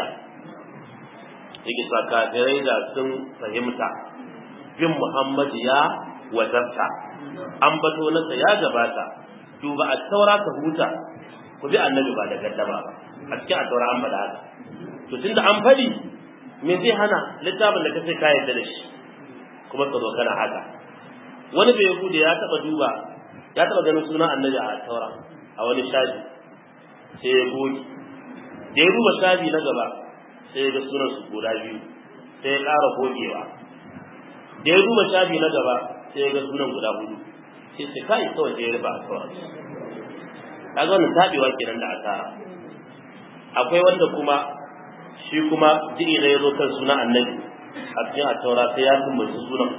yake sa kafirai da sun fahimta bin Muhammad ya wazarta an bato nasa ya gabata duba a taura ka huta ku bi annabi ba da gaddama ba a cikin a taura an bada haka to tunda an fadi me zai hana littafin da kace ka yarda da shi kuma ka zo kana haka wani bai yahudi ya taba duba ya taba ganin sunan annabi a taura a wani shafi sai ya goge da ya duba shafi na gaba sai ya ga sunan su guda biyu sai ya ƙara gogewa da ya duba shafi na gaba sai ya ga sunan guda hudu sai sai kai kawai sai ya rufa a taura kaga wannan tabewa kenan da asara akwai wanda kuma shi kuma jiri da ya zo kan sunan annabi a cikin a taura sai ya tumbaci sunan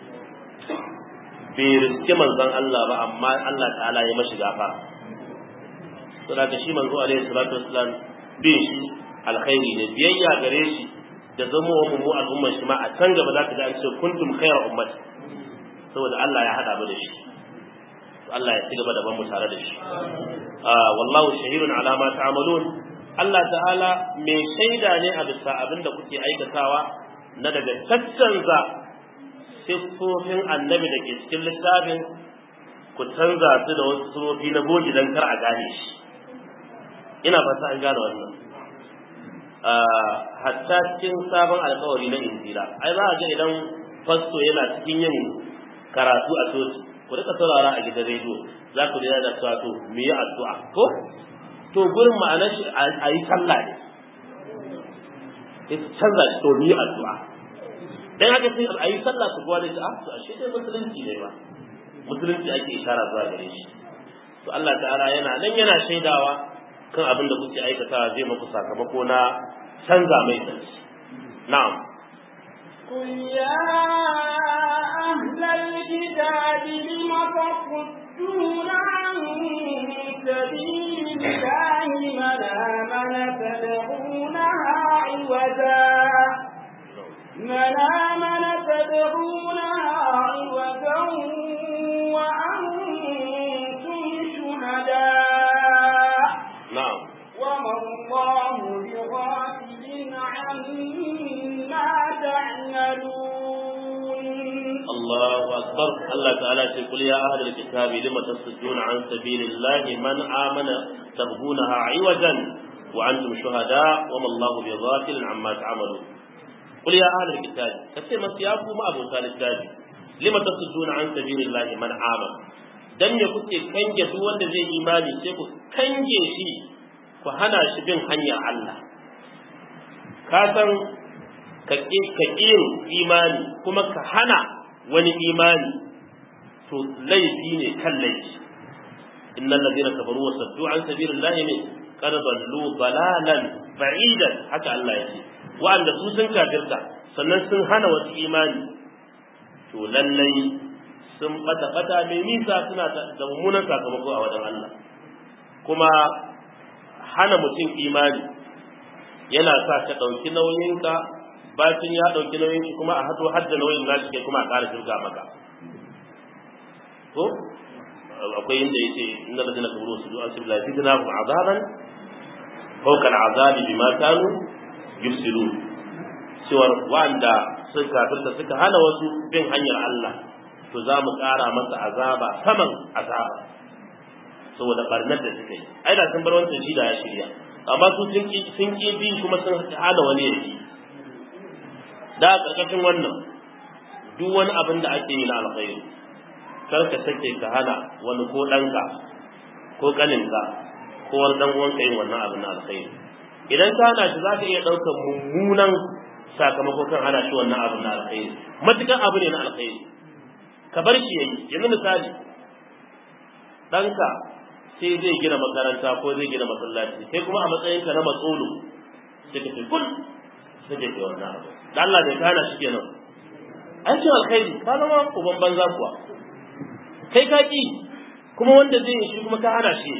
bai riske manzon Allah ba amma Allah ta'ala ya mashi gafara to daga shi manzo alaihi salatu wassalam bin shi alkhairi ne biyayya gare shi da zama wa mu al'umma shi ma a can gaba za ka ga an ce kuntum khayra ummati saboda Allah ya hada mu da shi Allah ya ci gaba da ban mu tare da shi wallahu shahidun ala ma ta'malun Allah ta'ala mai shaida ne a bisa abin da kuke aikatawa na daga caccanza siffofin annabi da ke cikin littafin ku canza su da wasu siffofi na bogi don kar a gane shi ina fata an gane wannan hatta cikin sabon alkawari na injila ai za a ga idan fasto yana cikin yin karatu a coci ku rika saurara a gidan rediyo za ku da cewa to mu yi addu'a ko to gurin ma'anar shi a yi sallah ne sai su canza shi to ni addu'a dan haka sai a yi sallah su kuwa da shi ah to ashe dai musulunci ne ba musulunci ake ishara zuwa gare shi to Allah ta'ala yana nan yana shaidawa kan abin da kuke aikatawa zai muku sakamako na canza mai tsanci na'am قل يا أهل الكتاب لم تصدون عن سبيل الله من آمن تدعونها عوجا من آمن تدعونها عوجا وأنتم شهداء na'am وما الله بغافل عما تعملون الله أكبر الله تعالى يقول يا أهل الكتاب لم تصدون عن سبيل الله من آمن تبغونها عوجا وأنتم شهداء وما الله بغافل عما تعملون قل يا أهل الكتاب كثير من سياقوا ما أبو سال الكتاب لم تصدون عن سبيل الله من آمن dan me kuke kange duk wanda zai imani sai ku kange shi ku hana shi bin hanyar Allah ka san ka ƙi imani kuma ka hana wani imani to laifi ne kan laifi innal ladina kafaru wa saddu an sabilillahi ne qad dallu dalalan ba'idan haka Allah ya ce wa'anda su sun kafirta sannan sun hana wasu imani to lallai sun bata bata mai nisa suna da mummunan sakamako a wajen Allah kuma hana mutum imani yana sa ka ɗauki nauyinka bacin ya ɗauki nauyin shi kuma a hato hadda nauyin nashi kai kuma a ƙara shirga maka to akwai inda yace inna ladina kafaru su an sibla fitna hum azaban fawqa al'azabi bima kanu yufsidun cewar wanda suka kafirta suka hana wasu bin hanyar Allah to za mu ƙara masa azaba saman azaba saboda barnar da suka yi ai da sun bar wancan shi da ya shirya amma su sun ki sun ki bi kuma sun hana wani yake da karkashin wannan duk wani abin da ake yi na alkhairi kar ka sake ka hana wani ko ɗanka ko ƙaninka ko wani ɗan uwanka yin wannan abin na alkhairi idan ka hana shi za ka iya ɗaukar mummunan sakamako kan hana shi wannan abin na alkhairi matukan abu ne na alkhairi ka bar shi yayi yanzu misali ɗanka sai zai gina makaranta ko zai gina masallaci sai kuma a matsayinka na matsolo sai ka ce kul sai ka ce wannan abu da Allah bai kana shi kenan an ce alkhairi ka zama uban banza kuwa kai ka ki kuma wanda zai yi shi kuma ka hana shi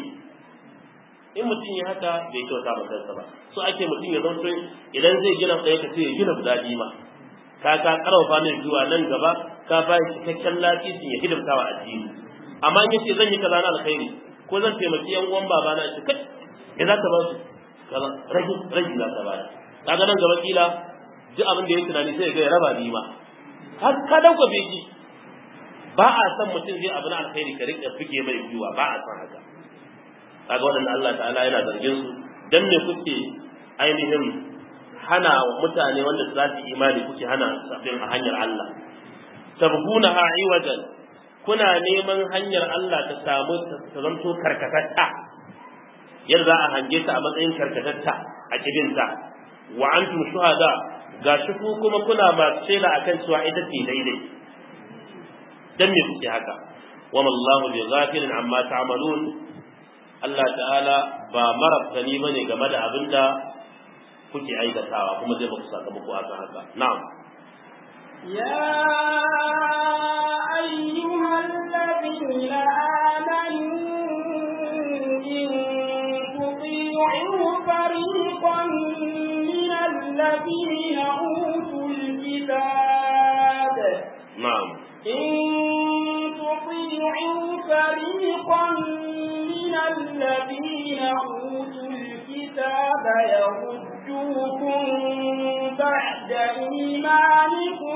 in mutum ya haka bai kyauta ba kansa ba so ake mutum ya zanto idan zai gina ɗaya ka sai ya gina guda biyu ma ka ka karfafa ne zuwa nan gaba ka ba shi cikakken lafiyar ya hidimta wa addini amma in yace zan yi kaza na alkhairi ko zan taimaki yan uwan babana shi kai ya za ka ba su kaza rage rage za ka ba kaga nan gaba kila duk abin da ya tunani sai ya ga ya raba biyu ma har ka dauka beki ba a san mutum zai abu na alkhairi ka rika fike mai biyuwa ba a san haka kaga waɗanda Allah ta'ala yana zargin su dan me kuke ainihin hana mutane wanda za su imani kuke hana sabbin a hanyar Allah tabguna ha iwajan kuna neman hanyar Allah ta samu ta zanto karkatatta yadda za a hange ta a matsayin karkatatta a kibinta wa antum shuhada ga shi ku kuma kuna masu shaida akan cewa ita ce daidai dan me kuke haka wa mallahu bi ghafilin amma ta'malun Allah ta'ala ba marabtani bane game da abinda kuke aikatawa kuma zai baku sakamako akan haka na'am يا أيها الذين آمنوا إن تطيعوا فريقا من الذين أوتوا الكتاب na'am إن تطيعوا فريقا من الذين أوتوا الكتاب يردوكم بعد إيمانكم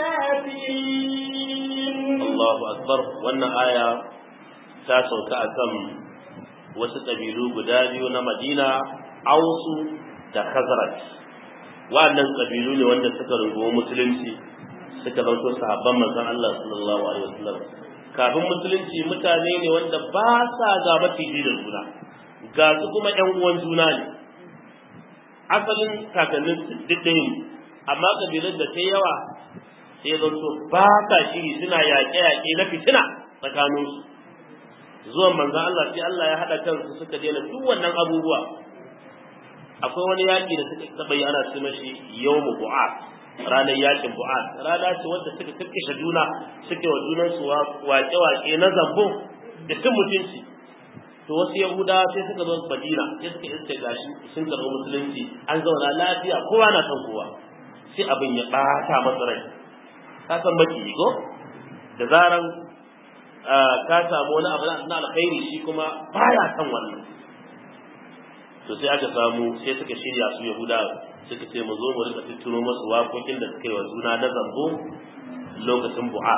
كافرين Allahu akbar wannan aya ta sauka akan wasu kabilu guda biyu na Madina Ausu da Khazraj wannan kabilu ne wanda suka rungumo musulunci suka zanto sahabban manzon Allah sallallahu alaihi wasallam kafin musulunci mutane ne wanda ba sa ga maciji da juna ga su kuma ƴan uwan juna ne asalin kakannin duk ɗaya amma kabilan da ta yawa sai zan so ba ka shiri suna yaƙe-yaƙe na fitina tsakaninsu zuwan manzan Allah sai Allah ya haɗa kansu suka daina duk wannan abubuwa akwai wani yaƙi da suka taɓa yi ana ce mashi yawmu bu'at ranar yaƙin bu'at rana ce wadda suka kakkashe juna suke wa junansu waƙe-waƙe na zambo da cin mutunci to wasu yahudawa sai suka zo madina sai suka iske gashi sun karɓi musulunci an zauna lafiya kowa na son kowa sai abin ya ɓata masa rai ka san baki ko da zaran ka samu wani abu na alkhairi shi kuma baya son wannan to sai aka samu sai suka shirya su yahudawa suka ce mu zo mu rika tuttuno masu waƙoƙin da suka yi wa juna na zambo lokacin bu'a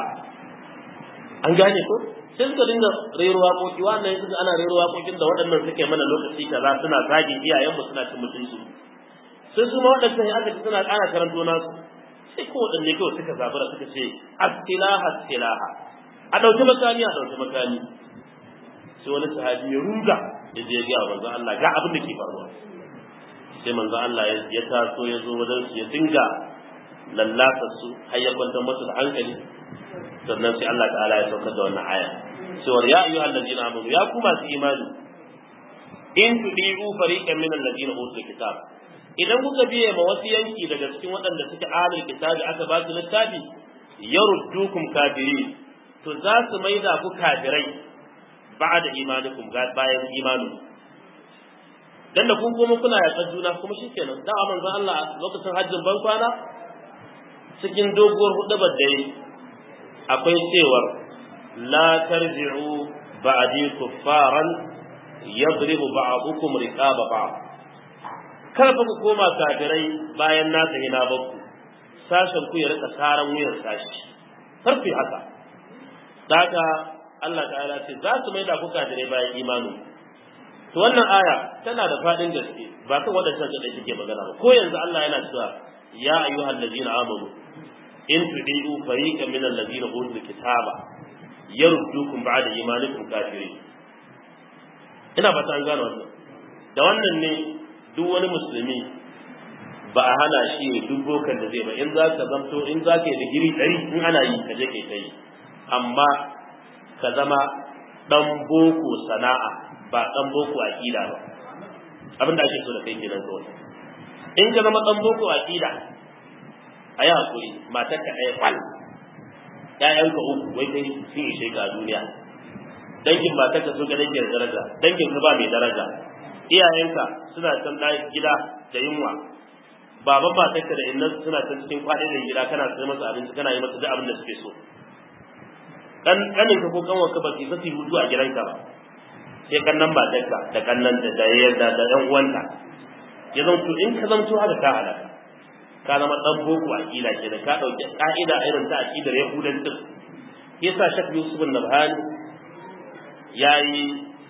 an gane ko sai suka dinga rero waƙoƙi wannan suka ana rero waƙoƙin da waɗannan suke mana lokaci kaza suna zagin iyayenmu suna cin mutunci sai su ma waɗannan aka ji suna ƙara karanto nasu sai ko waɗanne kawai suka zabura suka ce astilaha astilaha a ɗauki makami a ɗauki makami sai wani sahabi ya ruga ya je ya ga manzo Allah ga abin da ke faruwa sai manzo Allah ya taso ya zo wajen su ya dinga lallata su har ya kwantar masu da hankali sannan sai Allah ta'ala ya saukar da wannan aya cewa ya ayyuhal ladina amanu ya ku masu imani in tudiu fariqan min alladina utul kitab idan kuka biye ma wasu yanki daga cikin waɗanda suke ahlul kitabi aka ba su littafi yaruddukum kafirin to za su maida ku kafirai ba'da imanikum bayan imanu dan da kun kuma kuna yaƙar juna kuma shikenan da manzon Allah lokacin hajjin ban kwana cikin doguwar hudubar da yi akwai cewar la tarji'u ba'di kuffaran yadribu ba'dukum riqaba ba'd kar fa ku koma kafirai bayan na tafi na bakku sashen ku ya rika saran wuyan sashi kar ku haka daga Allah ta'ala ce za su maida ku kafirai bayan imanu to wannan aya tana da fadin gaske ba kan wadannan da take magana ba ko yanzu Allah yana cewa ya ayyuhal ladina amanu in tudiu fariqan min alladhina utul kitaba yaruddukum ba'da imanikum kafirin ina fata an gane wannan da wannan ne duk wani musulmi ba a hana shi ne duk bokan da zai ba in za ka zamto in za ka yi digiri ɗari in ana yi ka je kai ta yi amma ka zama ɗan boko sana'a ba ɗan boko aƙida ba abin da ake so da kai kenan kawai in ka zama ɗan boko aƙida a yi haƙuri matar ka ɗaya kwal ƴaƴanka uku wai kai sun ishe ka a duniya dangin matar ka sun ga dangin daraja dangin ka ba mai daraja iyayenka suna can ɗaya gida da yunwa baban matarka da innan suna can cikin kwaɗin da gida kana sai masa abinci kana yi masa duk abin da suke so kan kanin ka ko kanwa ka ba su su hutu a gidanka ba sai kannan matarka da kannan da da yadda da ɗan uwanta ya zanto in ka zanto haka ka halaka ka zama ɗan boko a ƙila ke da ka ɗauki ƙa'ida irin ta aƙidar yahudancin yasa shak yusuf nabhani ya yi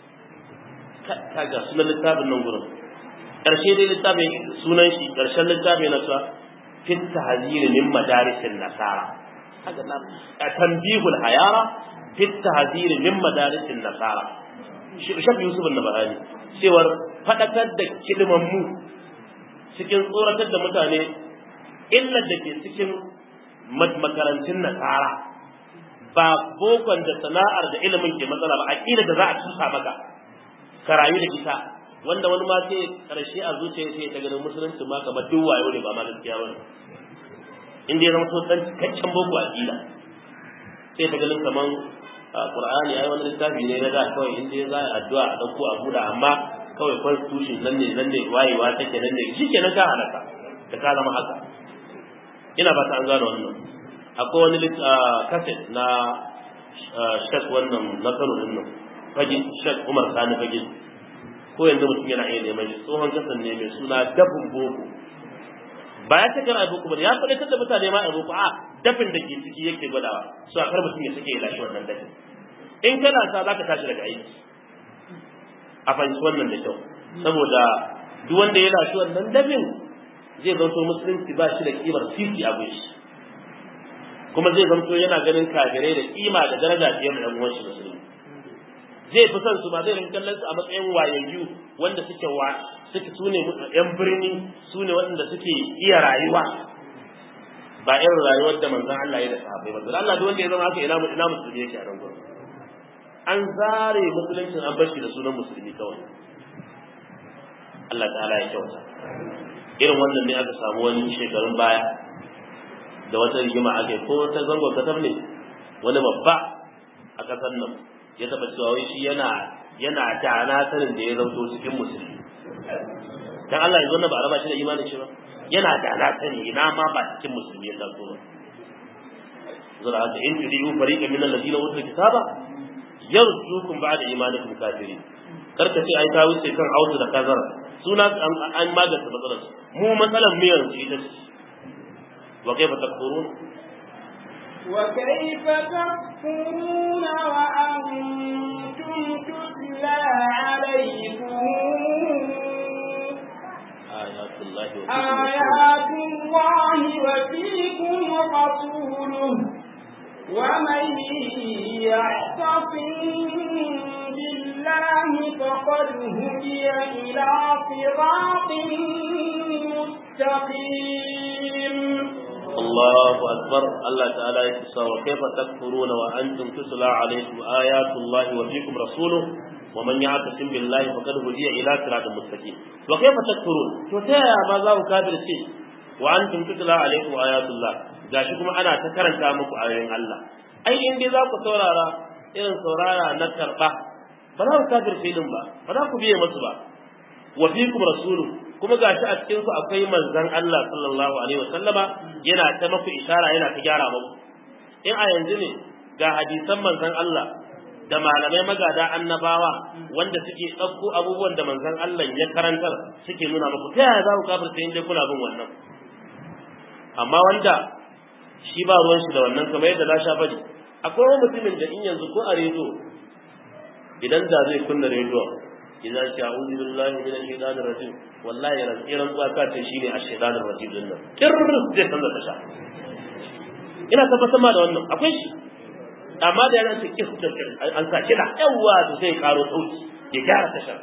kaga sunan littafin nan gurin ƙarshe dai littafin sunan shi ƙarshen littafin na sa fit tahzir min madarisin nasara kaga na tanbihul hayara fit tahzir min madarisin nasara shaf yusuf an-nabahani cewar fadakar da kidiman mu cikin tsoratar da mutane illar da ke cikin makarantun nasara ba bokon da sana'ar da ilimin ke matsala ba aqida da za a tusa maka ka rayu da ita wanda wani ma sai karshe a zuciya sai ta ganin musulunci ma kamar duk wayo ne ba ma gaskiya bane in dai zama so dan cikakken boko aqida sai ta ganin kaman qur'ani ai wani littafi ne na da kawai in dai za a addu'a a dauko a buda amma kawai constitution nan ne nan ne wayewa take nan ne shikenan ka halaka da ka zama haka ina ba ta an gano wannan akwai wani kaset na shek wannan na kano din nan fage shek umar sani fage ko yanzu mutum yana iya neman shi tsohon kasan ne mai suna dafin boko ba ya takar a boko ba ya faɗi da mutane ma a boko a dafin da ke ciki yake gwadawa su a kar mutum ya suke ya lashe wannan dafin in kana sa za ka tashi daga aiki a fahimci wannan da kyau saboda duk wanda ya lashe wannan dafin zai zanto musulunci ba shi da kimar sisi a gunshi kuma zai zanto yana ganin kafirai da kima da daraja fiye da ɗan uwanshi musulmi zai fi son su ba zai rinka kallon su a matsayin wayayyu wanda suke wa suke sune yan birni sune waɗanda suke iya rayuwa ba irin rayuwar da manzon Allah ya da sahabbai ba dan Allah duk wanda ya zama haka ina ina musulmi yake a nan gurin an zare musuluncin an bar shi da sunan musulmi kawai Allah ta'ala ya kyauta irin wannan ne aka samu wani shekarun baya da wata rigima ake ko ta zango kasar ne wani babba a kasar nan ya taba cewa wai shi yana yana dana sanin da ya zauto cikin musulmi dan Allah ya zo na ba a raba shi da imanin shi ba yana dana sani ina ma ba cikin musulmi ya taso ba zura haka in tudiyu fariqan min alladhina utul kitaba yarjukum ba'da imanikum kafirin karka ce ai ta wuce kan autu da kazar suna an magance matsalar mu matsalar mu yanzu ita ce wa kaifa takfurun وكيف تكفرون وأنتم تتلى عليكم آيات الله آيات الله وفيكم رسوله ومن يعتصم بالله فقد هدي إلى صراط مستقيم الله أكبر الله تعالى يقول وكيف تكفرون وأنتم تتلى عليكم آيات الله وفيكم رسوله ومن يعتصم بالله فقد هدي إلى صراط مستقيم وكيف تكفرون تتايا ما ذا كافر شيء وأنتم تتلى عليكم آيات الله gashi kuma ana ta karanta muku ayoyin Allah ai in dai za ku saurara irin saurara na karba ba za ku kafir filin ba ba za ku biye masu ba wa fikum rasulu kuma gashi a cikin su akwai manzon Allah sallallahu alaihi wasallama yana ta maku isara yana ta gyara muku in a yanzu ne ga hadisan manzon Allah da malamai magada annabawa wanda suke ɗauko abubuwan da manzon Allah ya karantar suke nuna muku ta yaya za ku kafirta in dai kuna bin wannan amma wanda shi ba ruwan shi da wannan kamar yadda na sha faɗi akwai wani mutumin da in yanzu ko a rediyo idan da zai kunna rediyo idan ce a'udhu billahi minash shaitanir rajim wallahi ran iran zuwa ka ce shine ash-shaitanir rajim din nan kirr zai canza tasha ina tabbatar ma da wannan akwai shi amma da yana ce kis an sa kida yawa to sai karo sauki ya gyara tashar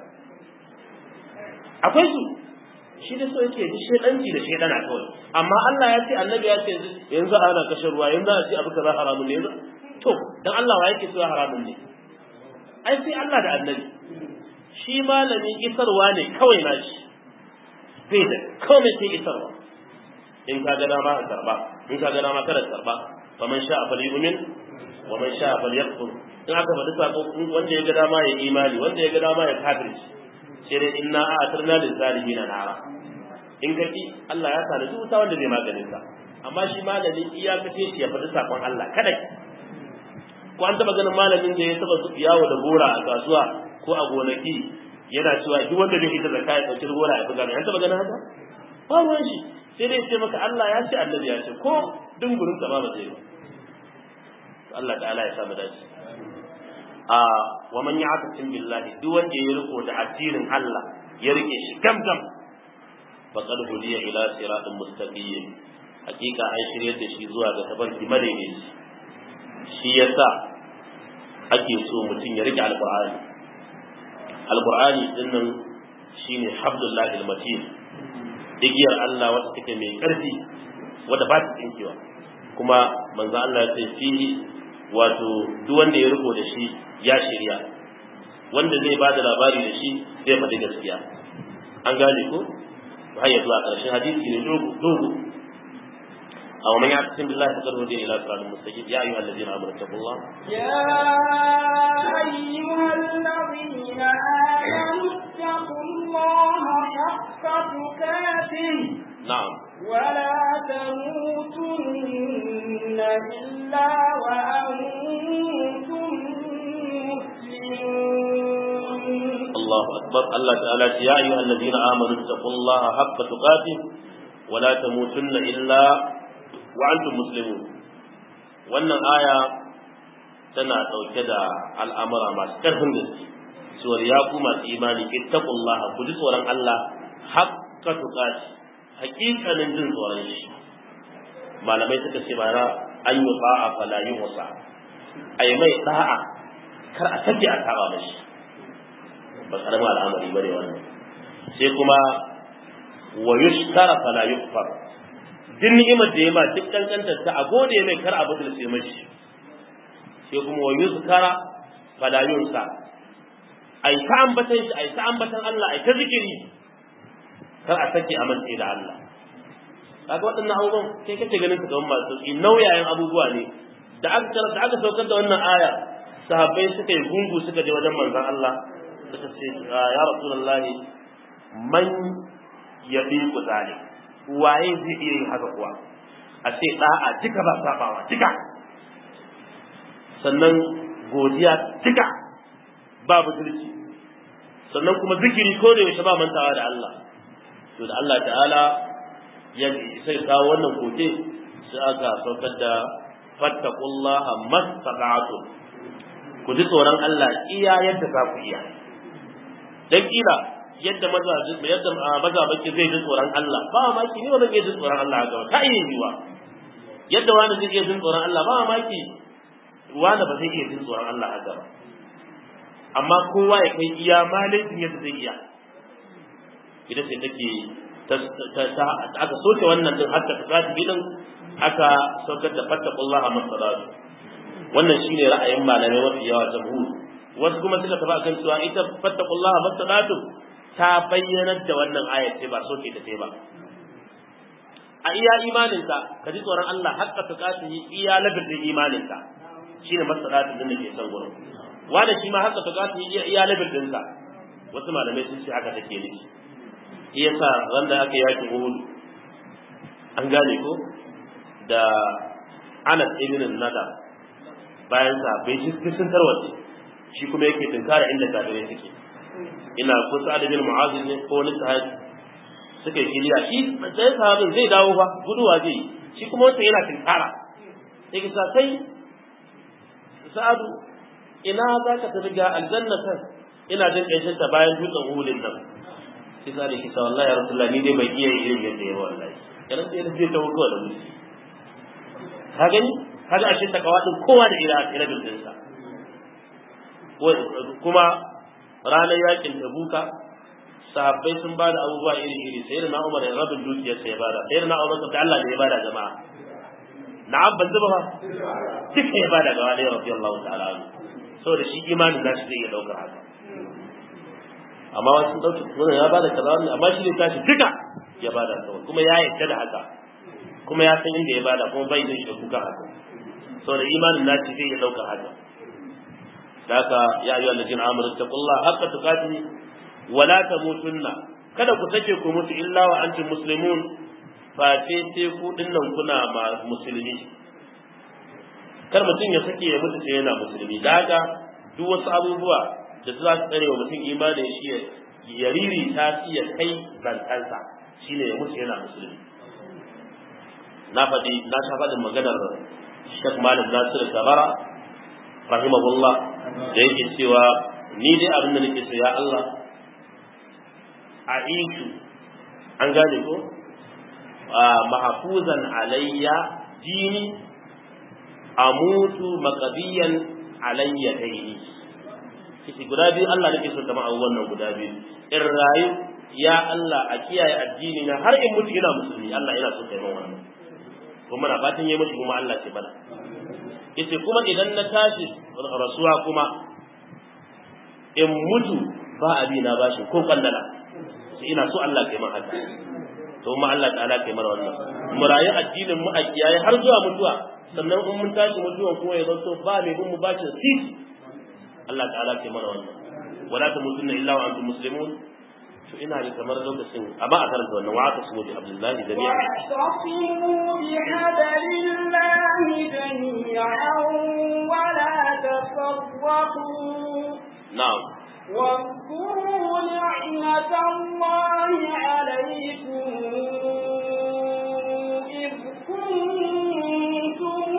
akwai su shi da so yake ji shedanci da shedana kawai amma Allah ya ce annabi ya ce yanzu ana kashe ruwa yanzu a ce abu kaza haramun ne yanzu to dan Allah wa yake cewa haramun ne ai sai Allah da annabi shi malamin isarwa ne kawai na shi bai da komai sai isarwa in ka ga dama ka karba in ka ga dama kada karba fa man sha'a falyu'min wa man sha'a falyakfur in aka faɗi sako wanda ya ga dama ya imani wanda ya ga dama ya kafirci sai dai inna a'tarna lil zalimin nara in ka ki Allah ya tana wuta wanda zai maganin ka amma shi malamin iyakace shi ya faɗi sakon Allah kada ko an taba ganin malamin da ya taba yawo da gora a kasuwa ko a gonaki yana cewa duk wanda bai ita zakka ya dauki gora ya buga an taba ganin haka ba ruwan shi sai dai ce maka Allah ya ce annabi ya ce ko dungurin sa ba ba zai ba Allah ta'ala ya samu dace a wa man ya'tasim billahi duk wanda ya riko da addinin Allah ya rike shi gam gam faqad hudiya ila siratin mustaqim hakika an shirye da shi zuwa ga tabarki madaidaici shi yasa ake so mutum ya rike alqur'ani alqur'ani dinnan shine hablullahi almatin igiyar Allah wata take mai karfi wadda ba ta tsinkewa kuma manzo Allah ya ce fihi wato duk wanda ya riko da shi ya shirya wanda zai ba da labari da shi zai faɗi gaskiya an gane ko har ya zuwa ƙarshen hadisi ne dogo dogo أو من يعتصم بالله فقد هدي إلى صراط مستقيم يا أيها الذين آمنوا اتقوا الله يا أيها الذين آمنوا اتقوا الله حق تقاته نعم ولا تموتن إلا وأنتم مسلمون الله أكبر الله تعالى يا أيها الذين آمنوا اتقوا الله حق تقاته ولا تموتن إلا وأنتم مسلمون wannan aya tana ɗauke da al'amura masu ƙarfin gaske cewar ya ku masu imani ittaqullaha ku ji tsoron Allah haqqa tuqati haƙiƙanin jin tsoron shi malamai suka ce bara an yi ba'a fala yi wasa a yi mai da'a kar a sake a saba mashi ba karamin al'amari ba ne wannan sai kuma wa yushkara fala yukfar duk ni'imar da ya ma duk kankantar ta a gode mai kar a butulce mashi sai kuma wa yuzkara fala yunsa ai ta ambatan shi ai ta ambatan Allah ai ta zikiri kar a sake a mance da Allah kaga waɗannan abubuwan kai kake ganin su kamar masu sauki nauyayen abubuwa ne da aka da aka saukar da wannan aya sahabbai suka yi gungu suka je wajen manzon Allah suka ce ya rasulullahi man yabiqu zalik waye zai iya yin haka kuwa a ce da'a duka ba sabawa duka sannan godiya duka ba butulci sannan kuma zikiri ko da yaushe ba mantawa da Allah to da Allah ta'ala ya sai kawo wannan koke sai aka saukar da fattaqullaha mastata'tu ku ji tsoron Allah iya yadda za ku iya dan kila yadda maza yadda maza baki zai ji tsoron Allah ba maki ni wannan zai ji tsoron Allah ga ta iya yiwa yadda wani zai iya jin tsoron Allah ba maki wani ba zai iya jin tsoron Allah haka ba amma kowa ya kai iya malaikin yadda zai iya ita ce take aka soke wannan din hatta ta tafi din aka saukar da fattaqullaha masalatu wannan shine ra'ayin malamai mafi yawa jamhur wasu kuma suka tafi akan cewa ita fattaqullaha masalatu ta bayyana da wannan ayat ce ba soke ta ce ba a iya imaninka ka ji tsoron Allah hakka ta kasu iya labin imaninka shine masalatu din da ke san gurin wanda shi ma hakka ta kasu iya labin dinsa wasu malamai sun ce haka take nufi shi yasa wanda aka yaki Uhud an gane ko da Anas ibn Nadar bayan sa bai shi sun tarwace shi kuma yake tunkara inda kafirai suke ina ko Sa'ad bin Mu'adh ne ko wani sahabi suka yi kiliya shi sai sahabin zai dawo fa guduwa zai shi kuma wanda yana tunkara sai kisa sai Sa'adu ina za ka tafi ga aljannatan ina jin ƙanshin ta bayan dutsen Uhudin nan sai sa da kisa wallahi ya rasulullah ni dai bai iya irin yadda ya wallahi kana sai da zai tawo kawai da musu ka gani kaga ashe takawa din kowa da ira ira din sa kuma ranar yakin tabuka sahabbai sun bada abubuwa iri iri sai na Umar ya rabin dukiyar sa ya bada sai na Umar da Allah ne ya bada jama'a na'am ban zuba ba duka ya bada gaba da radiyallahu ta'ala anhu saboda shi imanin nashi zai iya daukar haka amma wasu ɗauki wannan ya bada kaza wannan amma shi ne tashi duka ya bada kawai kuma ya yarda da haka kuma ya san inda ya bada kuma bai da shi da kuka haka saboda imanin naci zai ya ɗauka haka da haka ya ayyuhal ladina amanu taqullaha haqqa tuqatih wa la tamutunna kada ku sake ku mutu illa wa antum muslimun fa sai sai ku dinnan kuna ma musulmi kar mutum ya sake ya mutu sai yana musulmi da haka duk wasu abubuwa da za su tsare wa mutum imanin shi ya riri ta ya kai zantansa shi ne ya mutu yana musulmi na faɗi na sha faɗin maganar shek malam nasir kabara rahimahullah da yake cewa ni dai abin da nake so ya Allah a ishu an gane ko mahafuzan alayya dini amutu maqadiyan alayya daini kici guda biyu Allah nake so kama abubuwan nan guda biyu in rayu ya Allah a kiyaye addini na har in mutu ina musulmi Allah yana so kai wannan kuma na fatan yayi mushi kuma Allah ce bana yace kuma idan na tashi rasuwa kuma in mutu ba abi na bashi ko kallala sai ina so Allah kai man haka to kuma Allah ta'ala kai mana wannan mu rayu addinin mu a kiyaye har zuwa mutuwa sannan in mun tashi mutuwan kuma ya zanto ba mai bin mu bashi sisi Allah ta'ala ke mana wannan wala tamutunna illa wa antum muslimun to ina da kamar lokacin amma a karanta wannan wa aka sumu bi abdullahi jami'a واعتصموا بحبل الله جميعا ولا تفرقوا na'am واذكروا نعمة الله عليكم إذ كنتم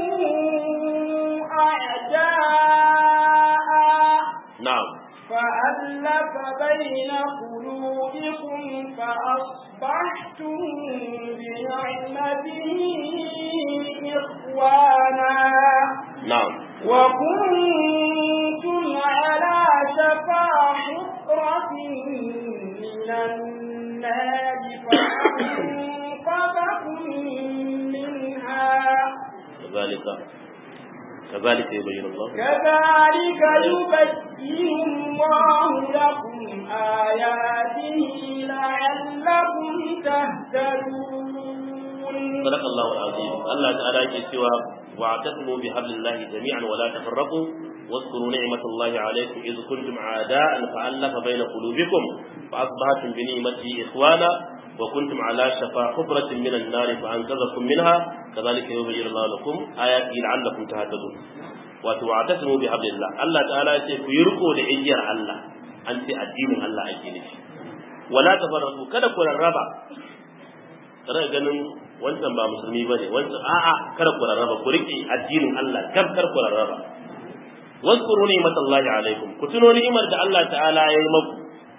أعداء na'am فألف بين قلوبكم فأصبحتم بنعمته إخوانا na'am وكنتم شفا حفرة من النار فأنقذكم منها كذلك كذلك يبين الله كذلك يبين الله لكم آياته لعلكم تهتدون صدق الله العظيم الله تعالى يقول واعتصموا بحبل الله جميعا ولا تفرقوا واذكروا نعمة الله عليكم إذ كنتم أعداء فألف بين قلوبكم فأصبحتم بنعمته إخوانا وكنتم على شفا حفرة من النار فأنقذكم منها كذلك يبين الله لكم آياته لعلكم تهتدون وتعتصموا بحبل الله الله تعالى يقول يرقوا لعجير الله أنت الدين الله أجيني ولا تفرقوا كذا كل الربع kada ganin wancan ba musulmi bane wancan a'a kada ku rarraba ku rike addinin Allah kar kar ku rarraba واذكروا نعمة الله عليكم كتنوا نعمة الله تعالى يا مكو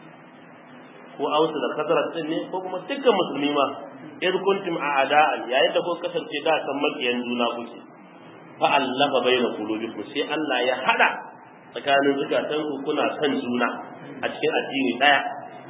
ko ausu da kasarar din ne ko kuma dukkan musulmi ma idh kuntum a'da'an yayin da ko kasance da san makiyan juna kuke fa allafa baina qulubikum sai Allah ya hada tsakanin zukatan ku kuna kan juna a cikin addini daya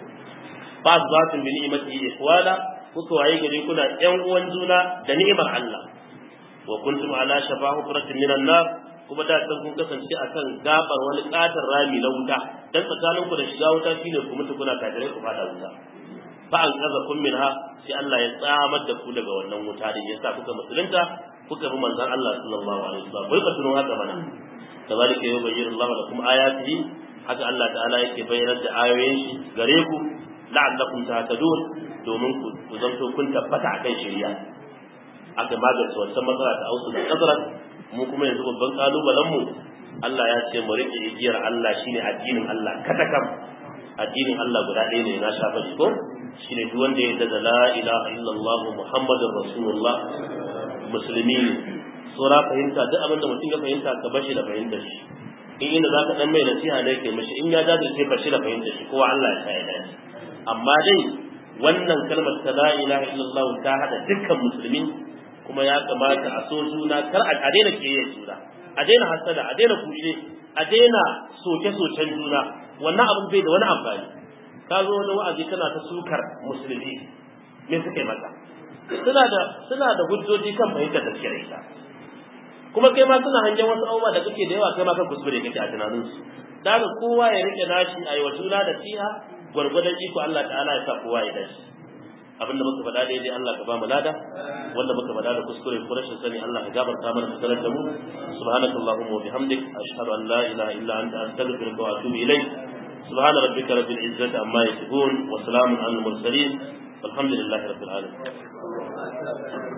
fa azbatun bi ni'mati ikhwana kuka waye gari kuna yan uwan juna da ni'imar Allah wa kuntum ala shafa hufratin minan nar kuma da san kun kasance akan gabar wani katar rami na wuta dan tsakanin ku da shiga wuta shine ku mutu kuna kafirai ku fada wuta fa an kaza kun minha sai Allah ya tsamar da ku daga wannan wuta din yasa kuka musulunta kuka bi manzon Allah sallallahu alaihi wasallam bai ka tuno haka mana kazalika yubayyinu Allah lakum ayatihi haka Allah ta'ala yake bayyana da ayoyin shi gare ku la'allakum tahtadun domin ku zanto kun tabbata akan shari'a aka magance wancan matsala ta ausu da kasara mu kuma yanzu babban kalubalen mu Allah ya ce mu rike igiyar Allah shine addinin Allah katakam addinin Allah guda ɗaya ne na shafa shi ko shine duk wanda ya da la ilaha illallah muhammadur rasulullah musulmi ne sura fahimta duk abin da mutum ya fahimta ka bashi da fahimtar shi in inda zaka dan mai nasiha ne kai mishi in ya dace sai bashi da fahimtar shi kowa Allah ya sa ya dace amma dai wannan kalmar ta la ilaha illallah ta hada dukkan musulmi kuma ya kamata a so juna kar a daina kiyaye juna a daina hasada a daina kushe a daina soke-soken juna wannan abin bai da wani amfani ka zo wani wa'azi kana ta sukar musulmi me suka yi maka suna da suna da hujjoji kan fahimtar da suke da ita kuma kai ma suna hangen wasu abubuwa da kake da yawa kai ma kan kuskure kake a tunaninsu da haka kowa ya rike nashi a yi wa juna da siha gwargwadon iko Allah ta'ala ya sa kowa ya dashi abin da muka faɗa daidai Allah ka ba mu lada wanda muka faɗa da kuskure ko rashin sani Allah ka gafarta mana ka sanar da mu subhanaka allahumma wa bihamdik ashhadu an la ilaha illa anta astaghfiruka wa atubu ilayk subhana rabbika rabbil izzati amma yasifun wa salamun alal mursalin والحمد لله رب العالمين